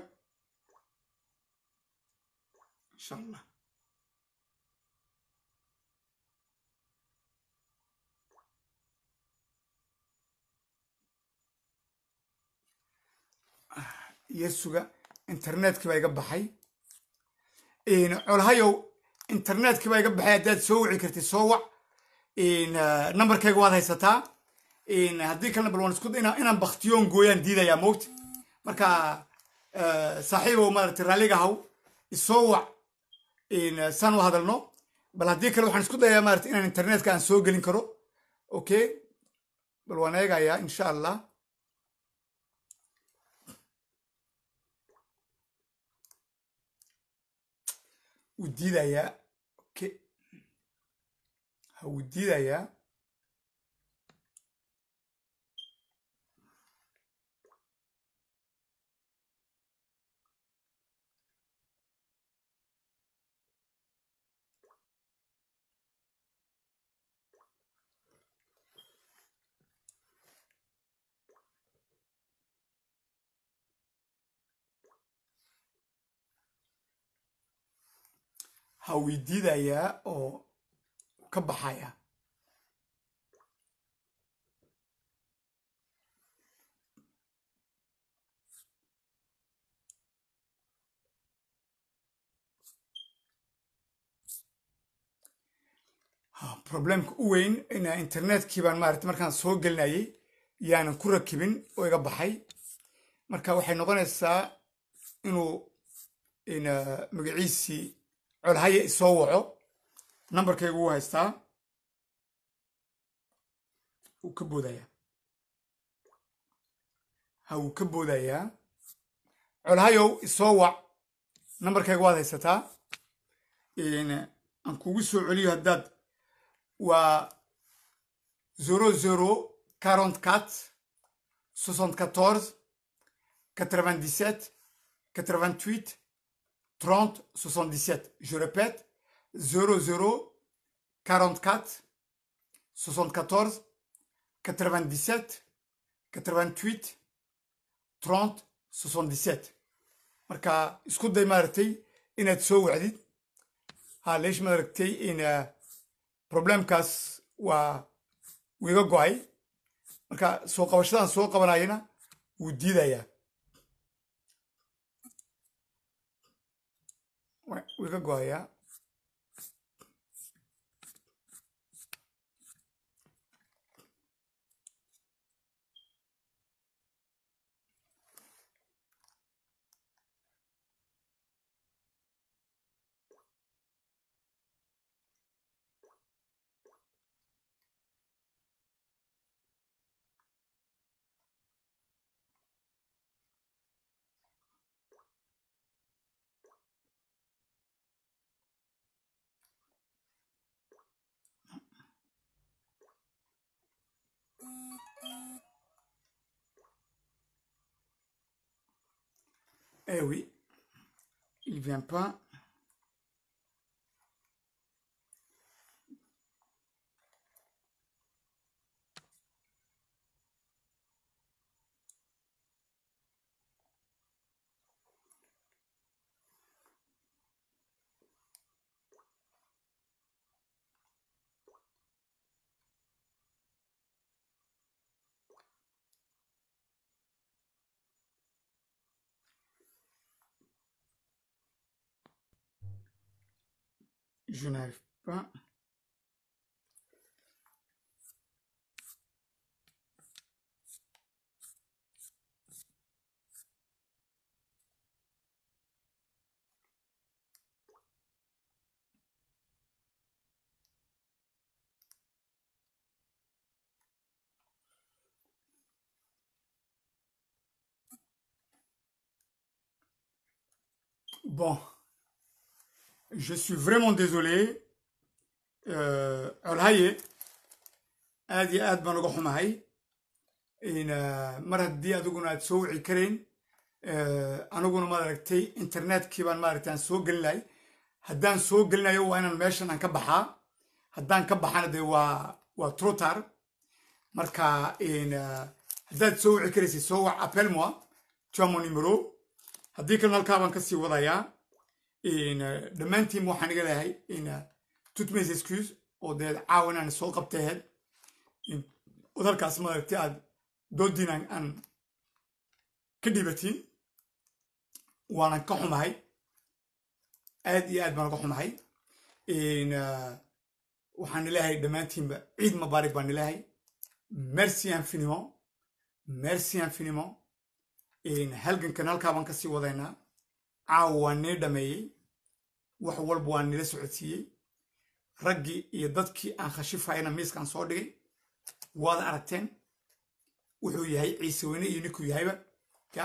insha allah yar suga internetkii baa iga baxay colhayow internetkii baa iga baxay haddaad soo wici kartid soo wac nambarkayga waad haysataa haddii kalena bal waan isku inaan baktiyoon gooyaan diidayaa moogta marka saaxiibow maaragtay raalliga haw isoo wac saan u hadalno bal haddii kale waxaan isku dayaa maarata inaan internetka aan soo gelin karo okay bal waan eegayaa insha allah wuu diidayaa okay ha wuu diidayaa ha wii diidayaa oo ka baxaya problemka u weyn ina internetkii baan maarata markaan soo gelinayay yaanan ku rakibin oo iga baxay marka waxay noqonaysaa inuu magaciisii colhaya isoo waco nambarkaygu wuu haystaa wuu ka boodayaa ha wuu ka boodayaa colhayow isoo wac nambarkayga waad haysataa aan kugu soo celiyo haddaad waa zero zero quarante quatre soixante quatorze quatre vingt dix sept quatre vingt huit 30 77. Je répète, 00 44 74 97 88 30 77. marka isku day maaragtay inaad soo wacdid ha leesh maaragtay in problemkaas waa wiiga go'ay marka soo qabashadan soo qabanayana wuu diidayaa wiiga go'ayaa Eh oui, il vient pas. Je n'arrive pas. Bon, je suis vraiment désolé. colhaye aad iyo aad baan uga xumahay mar haddii adiguna aad soo wici karayn aniguna maad aragtay internetkii baan maaragtay aan soo gelinahay haddaan soo gelinayo waa inaan meeshan aan ka baxaa haddaan ka baxana dee waa waa trotar marka haddaad soo wici karaysid soo wac appel moi tu as mon numéro haddii kalena halkaa baan kasii wadayaa dhammaantiin waxaan iga leeyahay toutes mes excuses oo dee caawan aan soo qabtay ahayd odalkaas maaragtay aad doodiin aan ka dhibatiin waanan ka xumahay aad iyo aad baan uga xumahay waxaan ileeyahay dhammaantiinba ciid mubaarak baan ileeyahay merci infiniment merci infiniment halgankan halkaa baan kasii wadaynaa caawa waan nii dhameeyey wax walba waan nila socodsiiyey raggii iyo dadkii aan khashifayana miiskaan soo dhigay waad aragteen wuxuu yahay ciise weyne iyo ninkuu yahayba ya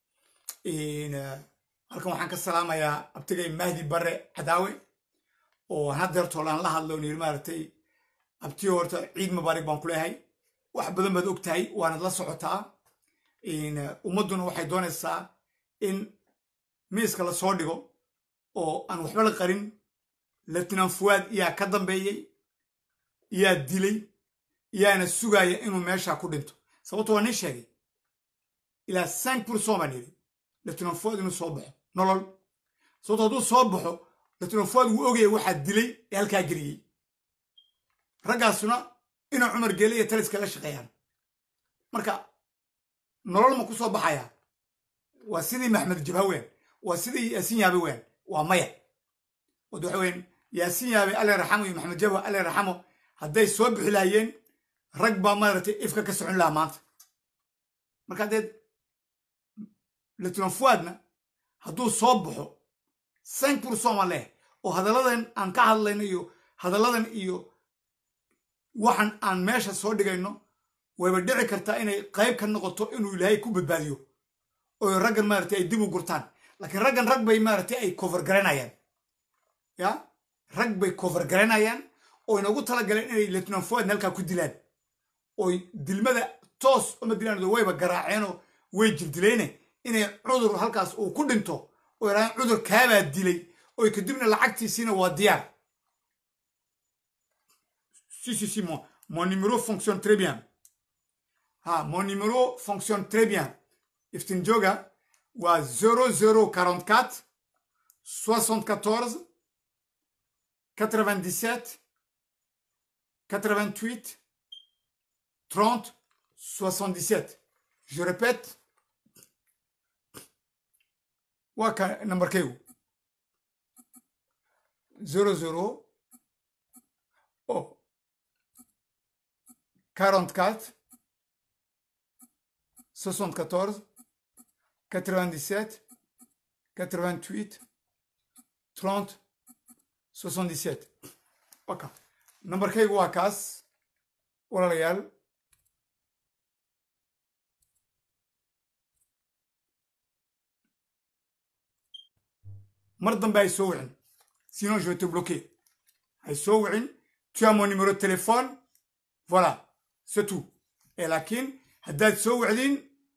halkan waxaan ka salaamayaa abtigay mahdi bare cadaawe oo hadeertool aan la hadlo on yiri maaragtay abtiyo horta ciid mubaarig baan ku leeyahay wax badan baad og tahay waanad la socotaa ummadduna waxay doonaysaa in miiska la soo dhigo oo aan waxba la qarin latinan fuwaad yaa ka dambeeyey yaa dilay yaana sugaya inuu meesha ku dhinto sababto waa nin sheegay ilaa cinq pourcent baan yidhi latinan fuwaad inuu soo baxo nolol sababto hadduu soo baxo latinan fuwaad wuu ogaya waxaa dilay ee halkaa geliyey raggaasuna inuu cumar geele iyo taliska la shaqeeyaan marka nolol ma ku soo baxaya waa sidii maxmed jabha weyn waa sidii yaasin yaabe weyn waa maya wad waxa weyn yaasin yaabe alle raxamo iyo maxmed jabha alle raxamo hadday soo bixi lahaayeen rag baa maaragtay ifka ka socon lahaa maanta marka deed latinan fuwaadna hadduu soo baxo cinq pourcent ma leh oo hadalladan aan ka hadlayno iyo hadalladan iyo waxan aan meesha soo dhigayno wayba dhici kartaa inay qayb ka noqoto inuu ilaahay ku badbaadiyo oo raggan maaragtay ay dib u gurtaan laakiin raggan rag bay maaragtay ay cover garanayaan ya rag bay cover garanayaan oo inagu talagaleen inay latinan fuwaadna halkaa ku dilaan oy dilmada toos uma dilaan wayba garaaceenoo way jirdilayne inay cudur halkaas uu ku dhinto oo yidhahdaan cudur kaabaa dilay oy kadibna lacagtiisiina waa diyaar si si si mon, mon numéro fonctionne très bien ah mon numéro fonctionne très bien iftin joga waa 0044 74 97 88 30 77 je répète waa ka nambarkaygu 00 oh 44 74 97 88 30 77 waka nambarkaygu waa kaas walaalayaal mar dambe ay soo wicin sinon je vais te bloquer ay soo wicin tu as mon numéro de téléphone voilà c'est tout et laakiin haddaad soo wicdin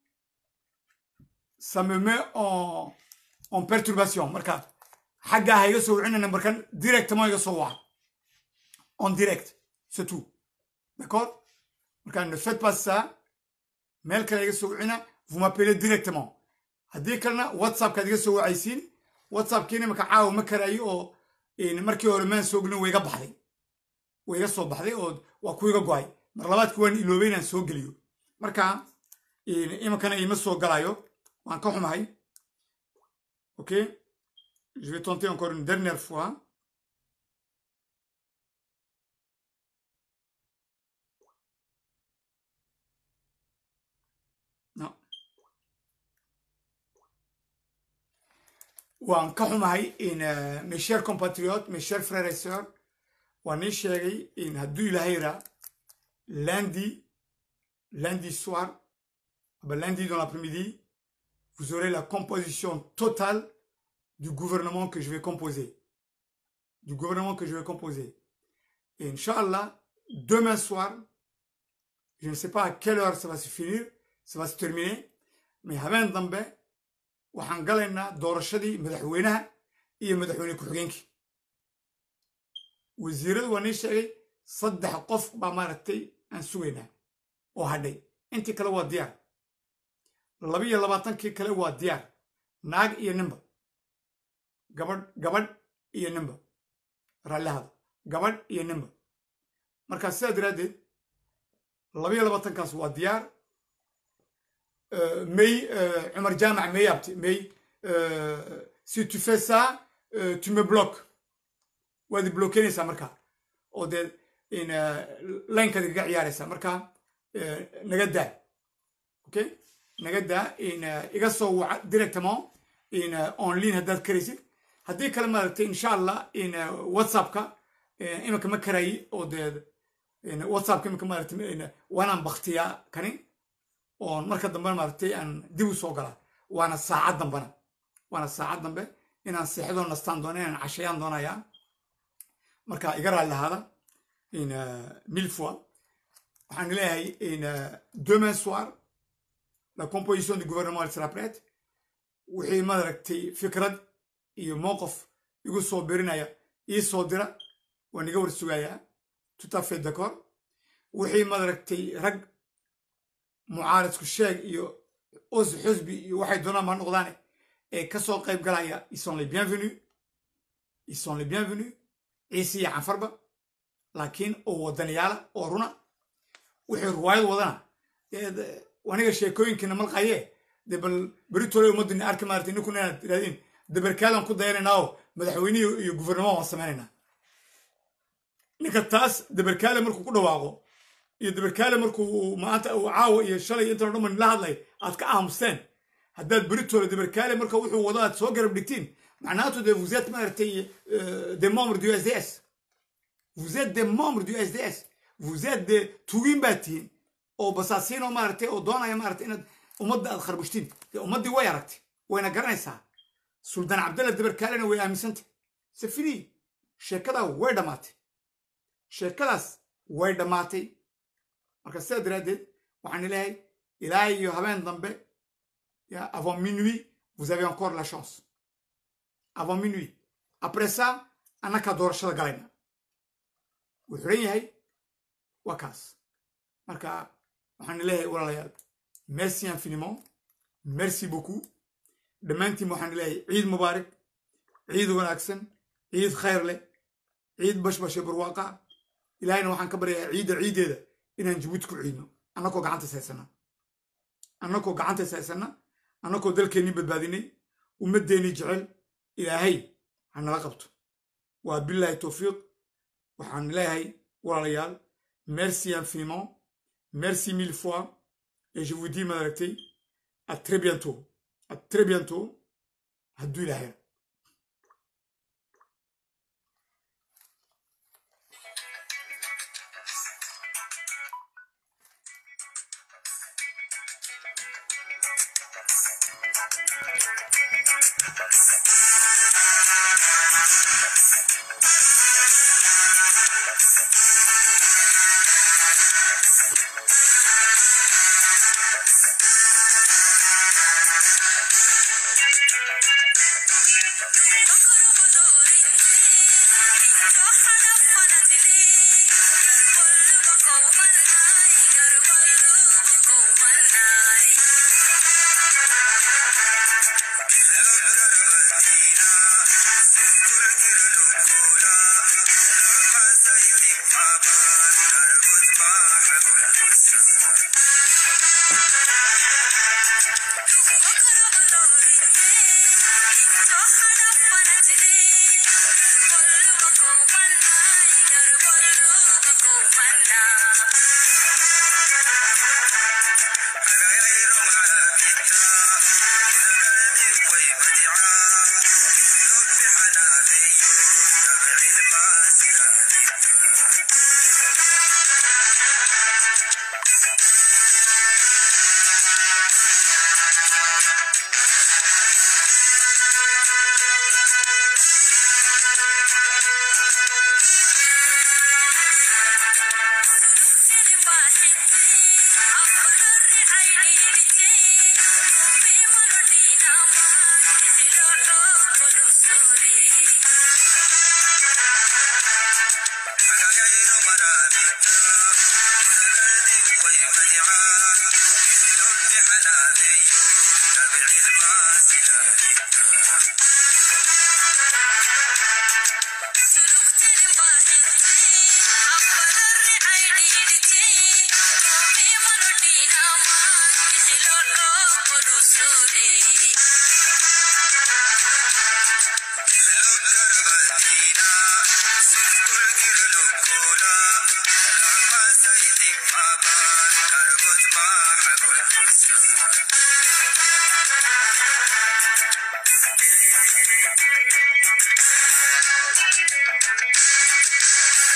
ça me met en en perturbation marka xaggaa ha iga soo wicina nambarkan directement iga soo waca en direct c'est tout d'accord marka ne faites pas ça meel kale iga soo wicina vous m'appelez directement haddii kalena whatsappkaad iga soo wacaysiin whatsappkiina imaka caawa ma karaayo oo markii hore maan soo gelin way iga baxday way iga soo baxday oo waa ku iga go-ay mar labaadki waan iloobay inaan soo geliyo marka iminkana ima soo galayo waan ka xumahay ok je vais tenter encore une dernière fois non waan ka xumahay in mes chers compatriotes mes chers frères et sœurs waan ii sheegay in hadduu ilaahay raa lundi lundi soir ben lundi dans l'après-midi vous aurez la composition totale du gouvernement que je vais composer du gouvernement que je vais composer et Inch'Allah demain soir je ne sais pas à quelle heure ça va se finir ça va se terminer mais habeen dambe waxaan galaynaa doorashadii madaxweynaha iyo madaxweyne ku-xigeenkii wasiiradu waa nii sheegay saddex qof baa maaragtay aan sugaynaa oo hadhay intii kale waa diyaar labiyo labaatankii kale waa diyaar naag iyo ninba gabadh gabadh iyo ninba raallihada gabadh iyo ninba markaa sidaa daraaddeed labiyo labaatankaas waa diyaar may cumar jaamac may abti may si tu fais ça tu me bloques waad blokeynaysaa markaa oo dee linekaad igaga ciyaaraysaa markaa naga daa okay naga daa iga soo waca directement on line haddaad karaysid haddii kale maaragtay insha allah whatsappka iminka ma karayi oo dee whatsappka iminka maaragtay waanaan baktiyaa kani oon marka dambena maaragtay aan dib u soo galaa waana saacad dambena waana saacad dambe inaan seexdoo nastaan doona inaan cashayaan doonayaa marka iga raali lahaada mille fois waxaan leeyahay demain soir la composition du gouvernement sera prête wixii maaragtay fikrad iyo mowqif igu soo birinaya ii soo dira waan iga war sugayaa tout à fait d'accord wixii maaragtay rag mucaaridku sheeg iyo os xusbi iyo waxay doonaan ma noqdaane ee ka soo qayb galaya ils sont les bienvenus ils sont les bienvenus ciise iyo canfarba laakiin oo wadaniyaala oo runa wixii ruwaayad wadana aniga sheekooyinkiina malqaye dee bal beritole ummadina arki maarata ninkuna inaad tirahdeen dabarkaadan ku dayanaynaa oo madaxweynihii iyo guvernement waan samaynaynaa ninka taas dabarkaale markuu ku dhawaaqo iyo dabarkaale markuu maanta uu caawa iyo shalay intan o dhan man la hadlay aad ka aamusteen haddaad beritole dabarkaale marka wuxuu wado aad soo garab dhigtiin macnaatu de vous êtes maaragtay des membres du sds vous êtes des membres du sds vous êtes des tugin baa tihiin oo basaasiin oo maaragtay oo doonaya maaragtay inaad ummadda aad kharbushtiin dee ummaddii way aragtay wayna garanaysaa suldaan cabdalla dabarkaalena way aaminsantay safini sheekadaa way dhammaatay sheekadaas way dhammaatay marka sidaa daraaddeed waxaan ilahay ilaa iyo habeen dambe avant minuit vous avez encore la chance avant minuit après ça annakaa doorashada galayna wuu xiran yahay waa kaas marka waxaan leeyahay walaalayaal merci infiniment merci beaucoup dhammaantiin waxaan leeyahay ciid mubaarak ciid wanaagsan ciid khayr leh ciid bashbashe barwaaqa ilaahayna waxaan ka baryayaa ciidda ciiddeeda inaan jabuuti ku ciidno annakoo gacantays haysana annakoo gacantays haysana annakoo dalkeennii badbaadinay ummaddeennii jecel ilaahay ha nala qabto waa bilaahi towfiiq waxaan leeyahay walaalayaal merci infiniment merci mille fois et je vous dis madaragtay à très bientôt à très bientôt hadduu ilaahay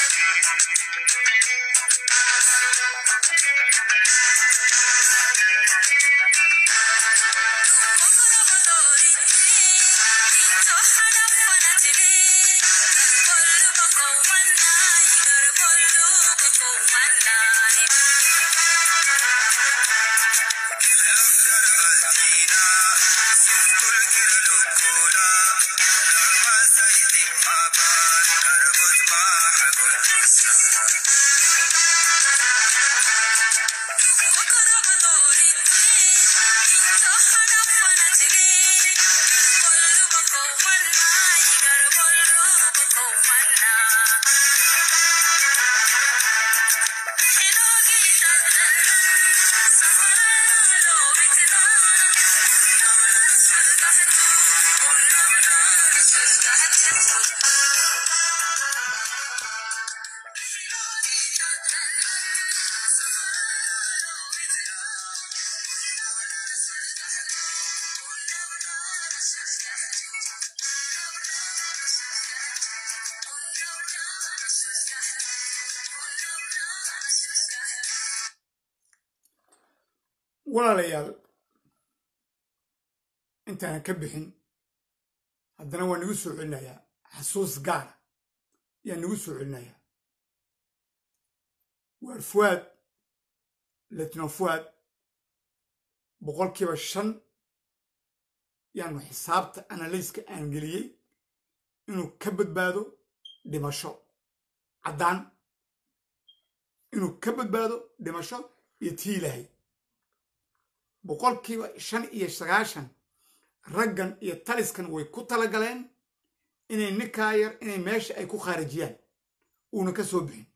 Thank you. walaalayaal intaanan ka bixin haddana waa nagu soo celinayaa xasuus gaara yaa nagu soo celinayaa waar fuwaad letno fuwaad boqolkiiba shan yaanu xisaabta analyska aan geliyey inuu ka badbaado dhimasho caddaan inuu ka badbaado dhimasho iyo tii ilaahay boqolkiiba shan iyo sagaashan raggan iyo taliskan way ku talagaleen inay ninkaa yar inay meesha ay ku khaarijiyaan uuna ka soo bixin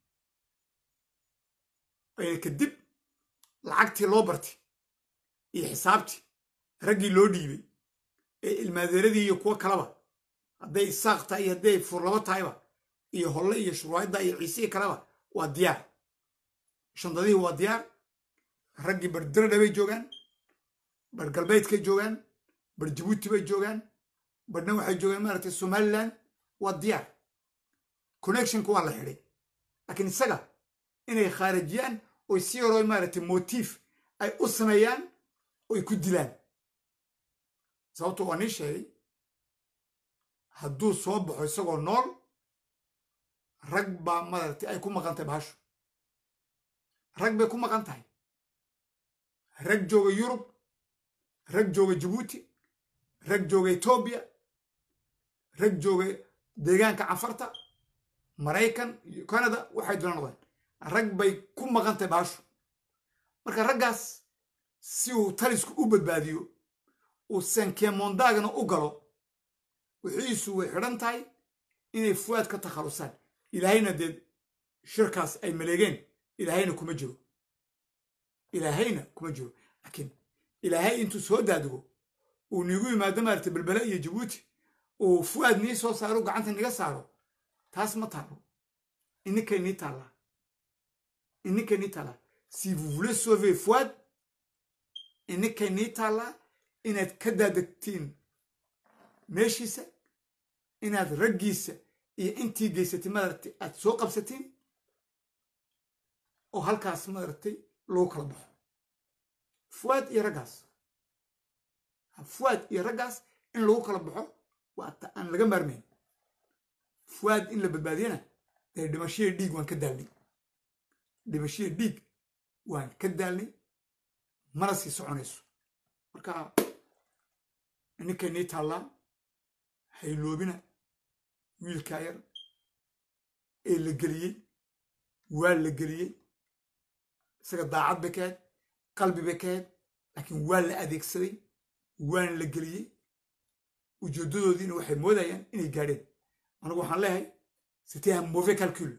ayna kadib lacagtii loo bartay iyo xisaabtii raggii loo dhiibay ee ilmaadeeradii iyo kuwo kaleba hadday isaaq tahay iyo hadday furlabo tahayba iyo holle iyo shurwaayadda iyo ciisihii kaleba waa diyaar shandadihii waa diyaar raggii bar diradha bay joogaan bar galbeedkay joogaan bar jabuuti bay joogaan barna waxay joogaan maaragtay somalilan waa diyaar connectionka waa la xidhay laakiin isaga inay khaarijiyaan oy si yaroo maaragtay motiif ay u sameeyaan oy ku dilaan sababto waa nii sheegay hadduu soo baxo isagoo nool rag baa maaragtay ay ku maqan tahay bahashu rag bay ku maqan tahay rag jooga yurub rag jooga jabuuti rag jooga etoobiya rag jooga deegaanka cafarta maraykan iyo canada waxay dula noqdeen rag bay ku maqan tahay bahashu marka raggaas si uu talisku u badbaadiyo uu sankemondaagana u galo wixiisu way xidhan tahay inay fuwaad ka takhalusaan ilaahayna dee shirkaas ay maleegeen ilaahayna kuma jiro ilaahayna kuma jiro laakiin ilaahay intuu soo daadigo uu niigu yimaado maaragtay belbele iyo jabuuti uu fuwaad nii soo saaro gacanta niga saaro taas ma taalo ininkay nii taallaa ininkay nii taallaa si vous voulez sauver fuwaad ininkay nii taallaa inaad ka daadegtiin meeshiisa inaad raggiisa iyo intii geysatay maaragtay aad soo qabsatiin oo halkaas maaragtay lagu kala baxo fuwaad iyo raggaas fuwaad iyo raggaas in lagu kala baxo waa ta aan laga maarmayn fuwaad in la badbaadiyana dee dhimashadii dhiig waan ka daalnay dhimashadii dhiig waan ka daalnay mana sii soconayso marka ninkay nii taallaa hayloobina wiilkaa yar ee la geliyey waa la geliyey isaga daacad bay ka ahayd qalbi bay ka ahayd laakiin waa la adeegsaday waana la geliyey ujeeddadoodiina waxay moodayaan inay gaadheen anigu waxaan leeyahay c'était un mauvais calcul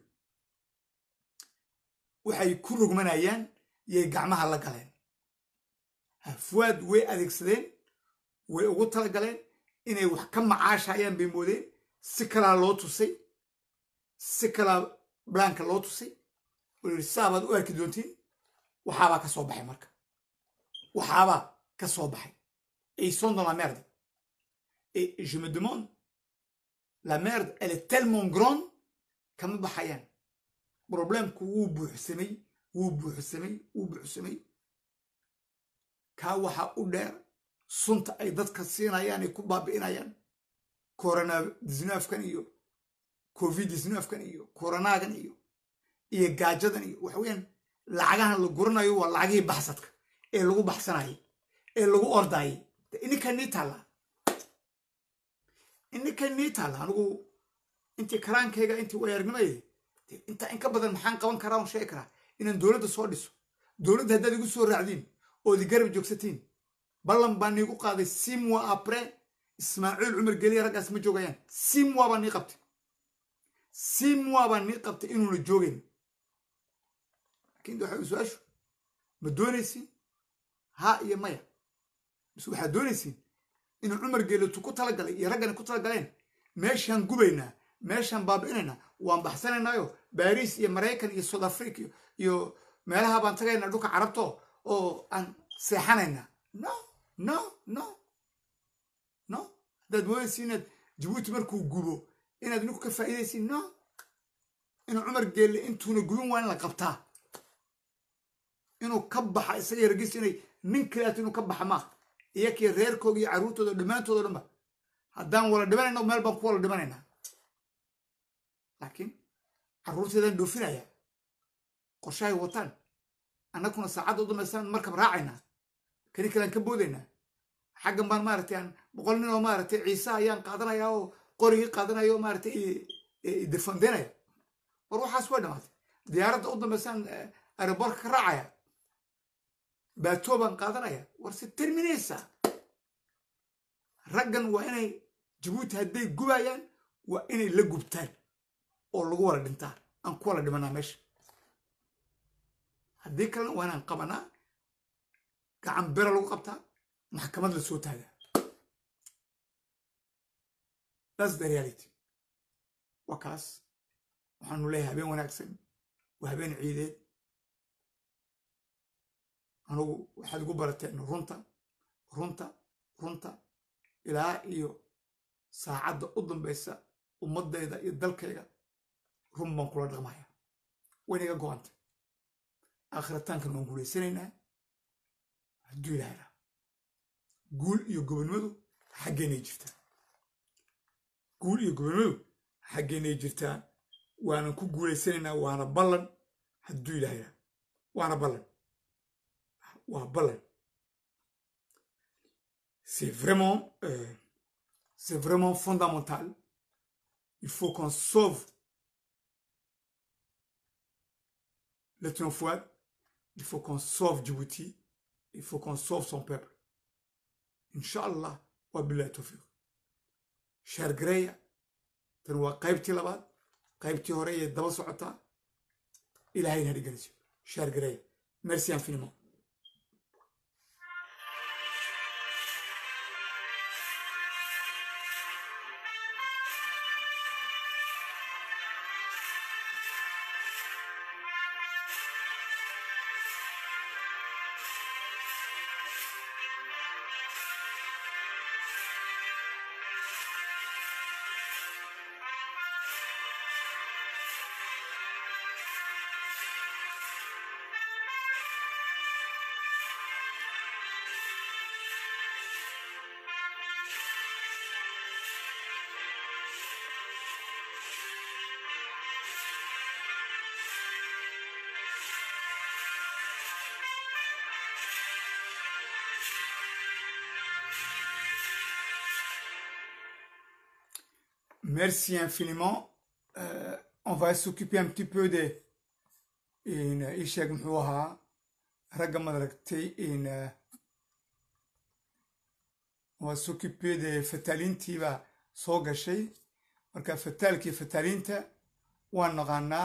waxay ku rogmanayaan yay gacmaha la galeen fuwaad way adeegsadeen way ugu talagaleen inay wax ka macaashayaan bay moodeen si kalaa loo tusay si kalaa blanka loo tusay oo yidhi saabaad u arki doontiin waxaabaa ka soo baxay marka waxaabaa ka soo baxay et ils sont dans la merde et je me demande la merde elle est tellement grande kama baxayaan problemku wuu buuxsamay wuu buuxsamay wuu buuxsamay kaa waxaa u dheer sunta ay dadka siinayaan ay ku baabi'inayaan corona disnaafkan iyo covid disnaafkan iyo coronaagan iyo iyo gaajadan iyo waxa weeyaan lacagahan la guranayo waa lacagihii baxsadka ee lagu baxsanayay ee lagu ordayay ininka nii taallaa ininka nii taalla anigu intii karaankayga intii wayaarnimayda intaa in ka badan maxaan qaban karaa on sheegi karaa inaan dowladda soo dhiso dowladda haddaad igu soo raacdiin ood i garab joogsatiin ballan baa niigu qaaday simwa apre ismaaciil cumar geliya raggaas ma joogayaan simwa baa nii qabtay simwa baa nii qabtay inuuna joogayn laakiin waxa su-aashu ma doonaysiin ha iyo maya mise waxaad doonaysiin inuu cumar geelitu ku talagalay iyo raggani ku talagaleen meeshaan gubaynaa meeshaan baabi'inaynaa waan baxsanaynaayo baariis iyo maraykan iyo south africa iyo meelaha baan tagaynaa dhulka carabto oo aan seexanaynaa no no no no haddaad moodaysi inaad jabuuti markuu gubo inaad ninku ka faa'iidaysiin no inuu cumar geelle intuuna gubin waa in la qabtaa inuu ka baxa isaga yargiis inay nin kaleeto inuu ka baxa maaha iyakii reerkooga iyo carruurtooda dhammaantoodo dhanba haddaan wala dhimanayna meel baan ku wala dhimanaynaa laakiin carruurteedaan dhoofinaya qorshahay wataan annaguna saacadda u dambaysaan markab raacaynaa kani kalean ka boodaynaa xaggan baan maaragtay aan boqol nin oo maaragtay ciise ayaan qaadanaya oo qorigii qaadanaya oo maaragtay defandenaya war waxaas waa dhamaatay diyaaradda u dambaysaan aerobortka ka raacaya baatoo baan qaadanaya war se terminaysa raggan waa inay jabuuti hadday gubayaan waa inay la gubtaan oo lagu wala dhintaan aan ku wala dhimanaa meesha haddii kalena waa inaan qabanaa gacan bera lagu qabtaa maxkamad la soo taagaa thats the reality waa kaas waxaanu leeyahay habeen wanaagsan waa habeen ciideed anugu waxaad igu barateen runta runta runta ilaa iyo saacadda u dambaysa ummaddayda iyo dalkayga run baan kula dhaqmaya waynaga go-anta aakhiritaankan waan guulaysanaynaa hadduu ilaahayna guul iyo gobonnimadu xaggeenay jirtaa guul iyo gobonnimadu xaggeenay jirtaa waanan ku guulaysanaynaa waana ballan hadduu ilaahayna waana ballan waa ballan c'est vraiment euh, c'est vraiment fondamental il faut qu'on sauve le Fouad, il faut qu'on sauve Djibouti, il faut qu'on sauve son peuple. Inch'Allah, wa billahi tawfiq. Cher Greya, tan waa qaybtii labaad qaybtii hore ee daba socotaa ilaahay na dhigeliso cher Greya merci infiniment Merci infiniment. Euh, on va s'occuper un petit peu de in isheg muxuu ahaa ragga madaragtay in on va s'occuper de fataalintiibaa soo gashay marka fataalkii fataalinta waan naqaanaa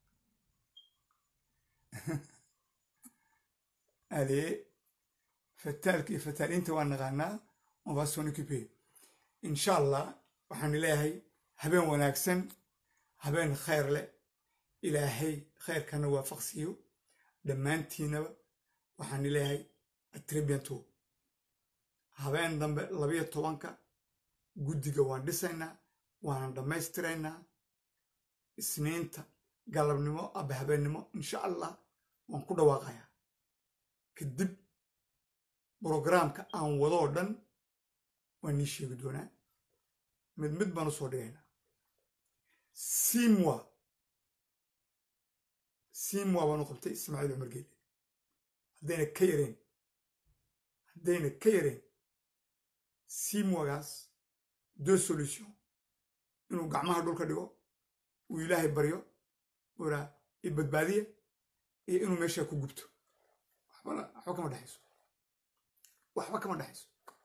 ale fataalkii fataalinta waan naqaanaa on va s'en occuper insha allah waxaan leeyahay habeen wanaagsan habeen khayr leh ilaahay khayrkana waafaqsiiyo dhammaantiinaba waxaan leeyahay atribianto habeen dambe labayo tobanka guddiga waan dhisaynaa waanan dhammaystiraynaa isniinta galabnimo aba habeennimo insha allah waan ku dhawaaqayaa kadib brograamka aan wadoo dhan waan nii sheegi doonaa mid mid baan u soo dhigaynaa simwa simwa baan u qabtay ismaaciil cumar geele haddayna ka yareen haddayna ka yareen simwagaas deux solution inuu gacmaha dhulka dhigo uu ilaahay baryo uraa i badbaadiya iyo inuu meeshaa ku gubto waxbana waxba kama dhexayso waxba kama dhexayso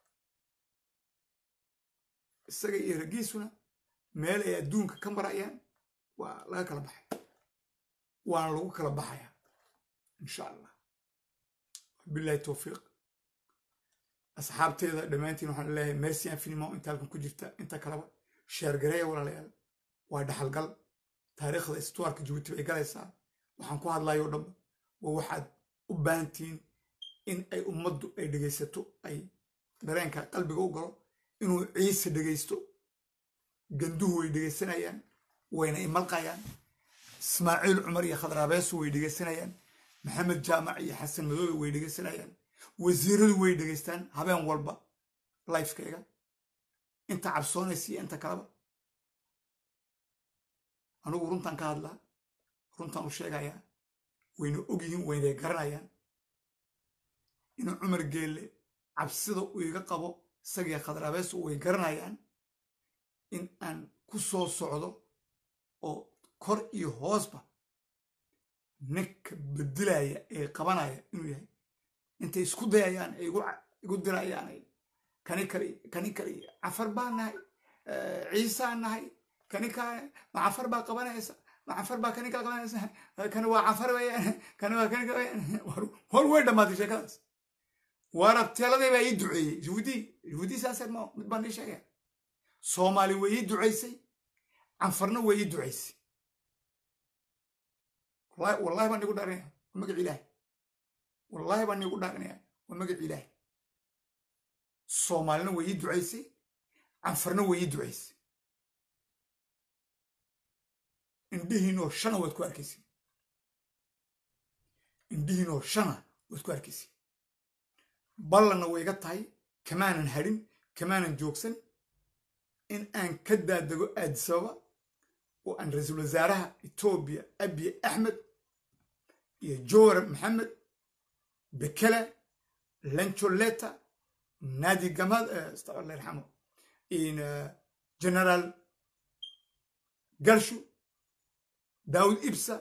isaga iyo raggiisuna meel ay adduunka ka marayaan waa laga kala baxay waana lagu kala baxayaa insha allah billahi towfiiq asxaabteeda dhammaantiin waxaan leeyahay merci infiniment inta halkan ku jirta inta kaleba sheergareeya walaalayaal waa dhaxalgal taariikhda istuwaarka jabuuti bay galaysaa waxaan ku hadlayo dhanba waa waxaad u baahantihiin in ay ummaddu ay dhegaysato ay dareenka qalbiga u galo inuu ciise dhegaysto ganduhu way dhegaysanayaan wayna imalqayaan ismaaciil cumar iyo khadraabeesu way dhegaysanayaan maxamed jaamac iyo xasan madoobe way dhegaysanayaan wasiiradu way dhegaystaan habeen walba lifekayga inta cabsoonaysa iyo inta kaleba anigu runtan ka hadlaa runtan u sheegayaa wayna ogyihiin waynay garanayaan inuu cumar geelle cabsida uu iga qabo isagii khadraabeesu way garanayaan in aan ku soo socdo oo kor iyo hoosba ninka bedelaya ee qabanaya inuu yahay intay isku dayayaan ay igu dirayaan kani kale kani kale cafar baa nahay ciisaa nahay kani kale ma cafar baa qabanaysa ma cafar baa kani kale qabanaysa kani waa cafar weyaan kani waa kani kale hor way dhammaatay sheekadaas waarabteeladay baa ii duceeyey juhudi juhudi saasee ma mid baan ii sheegaya soomaali way ii ducaysay canfarna way ii ducaysay wallahi baan igu dhaarinaya waa magac ilaahi wallahi baan igu dhaarinaya waa magac ilaahi soomaalina way ii ducaysay canfarna way ii ducaysay indhihiinoo shana waad ku arkaysa indhihiinoo shana waad ku arkaysa ballanna way iga tahay kamaanan hadhin kamaanan joogsan in aan ka daadego aadisababa oo aan ra-iisul wasaaraha etoobiya abiy axmed iyo jowar maxamed bekele lancholeta nadi gamad astafirullah yarxamo in generaal garshu daawud ibsa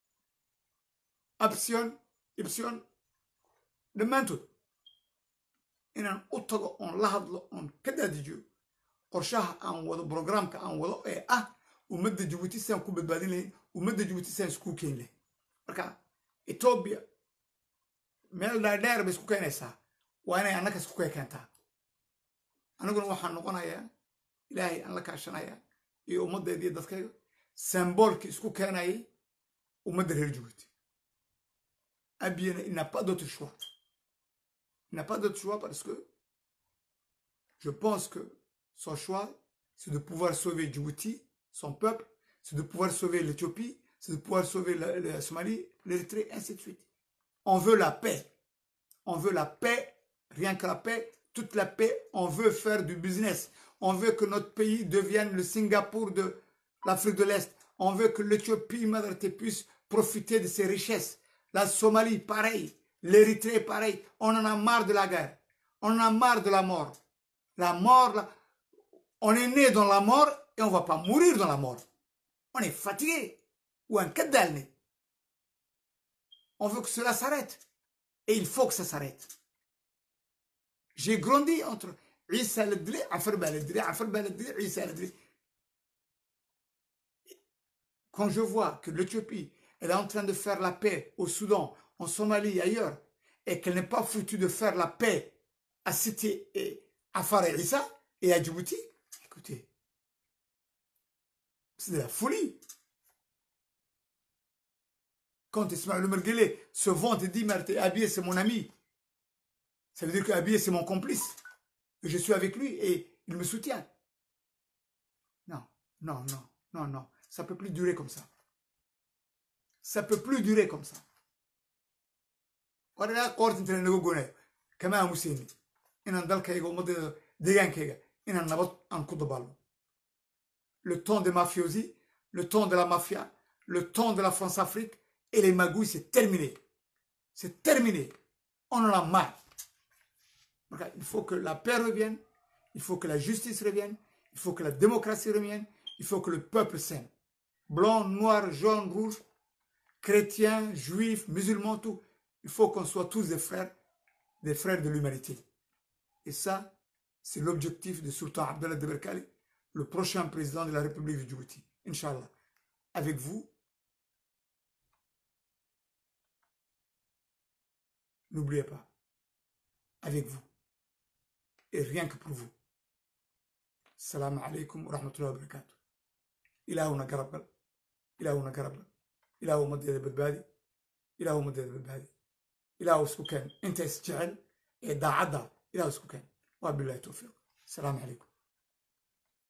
absion ibsion dhammaantood inaan u tago oon la hadlo oon ka daadijiyo qorshaha aan wado brograamka aan wado ee ah ummadda jabuuti sidaan ku badbaadin lahayn ummadda jabuuti sidaan iskuu keeni lahayn marka etoobiya meel dhaadheer bay isku keenaysaa waa inay annaka isku kee keentaa aniguna waxaan noqonayaa ilaahay aan la kaashanayaa iyo ummaddeeda iyo dadkayga samboolkii isku keenayay ummadda reer jabuuti abiyana il n'a pas d'autre choix il n'a pas d'autre choix parce que je pense que son choix c'est de pouvoir sauver Djibouti son peuple c'est de pouvoir sauver l'Éthiopie c'est de pouvoir sauver la, la Somalie l'Érythrée ainsi de suite on veut la paix on veut la paix rien que la paix toute la paix on veut faire du business on veut que notre pays devienne le Singapour de l'Afrique de l'Est on veut que l'Éthiopie Madre puisse profiter de ses richesses la Somalie, pareil. L'Érythrée, pareil. On en a marre de la guerre. On en a marre de la mort. La mort, là, on est né dans la mort et on va pas mourir dans la mort. On est fatigué. Ou un cadalne. On veut que cela s'arrête. Et il faut que ça s'arrête. J'ai grandi entre Issa al-Dri, Afar al-Dri, Afar al-Dri, Issa al-Dri. Quand je vois que l'Éthiopie elle est en train de faire la paix au Soudan, en Somalie et ailleurs, et qu'elle n'est pas foutue de faire la paix à Cité et à Far et Issa et à Djibouti, écoutez, c'est de la folie. Quand Ismaël Merguele se vante et dit Abiy c'est mon ami, ça veut dire que Abiy c'est mon complice. Et je suis avec lui et il me soutient. Non, non, non, non, non. Ça ne peut plus durer comme ça. ça peut plus durer comme ça waraa qoorta inta naga gonayo kama aamuseyni inaan dalkayga ummaddeeda deegaankayga inaan nabad aan ku dabaalno le temps des mafiosi le temps de la mafia le temps de la France-Afrique et les magouilles c'est terminé c'est terminé on en a marre donc il faut que la paix revienne il faut que la justice revienne il faut que la démocratie revienne il faut que le peuple s'aime blanc noir jaune rouge chrétiens, juifs, musulmans, tout. Il faut qu'on soit tous des frères, des frères de l'humanité. Et ça, c'est l'objectif de Sultan Abdallah de Berkali, le prochain président de la République de Djibouti. Inch'Allah. Avec vous, n'oubliez pas, avec vous, et rien que pour vous. Salam alaikum wa rahmatullahi wa barakatuh. Ilahuna garabal. Ilahuna garabal. ilaahu ummaddeeda badbaadi ilaahu ummaddeeda badbaadi ilaahu isku keen inta is jecel ee daacadda ilaahu isku keen waa bilahi towfiiq asalaamu calaykum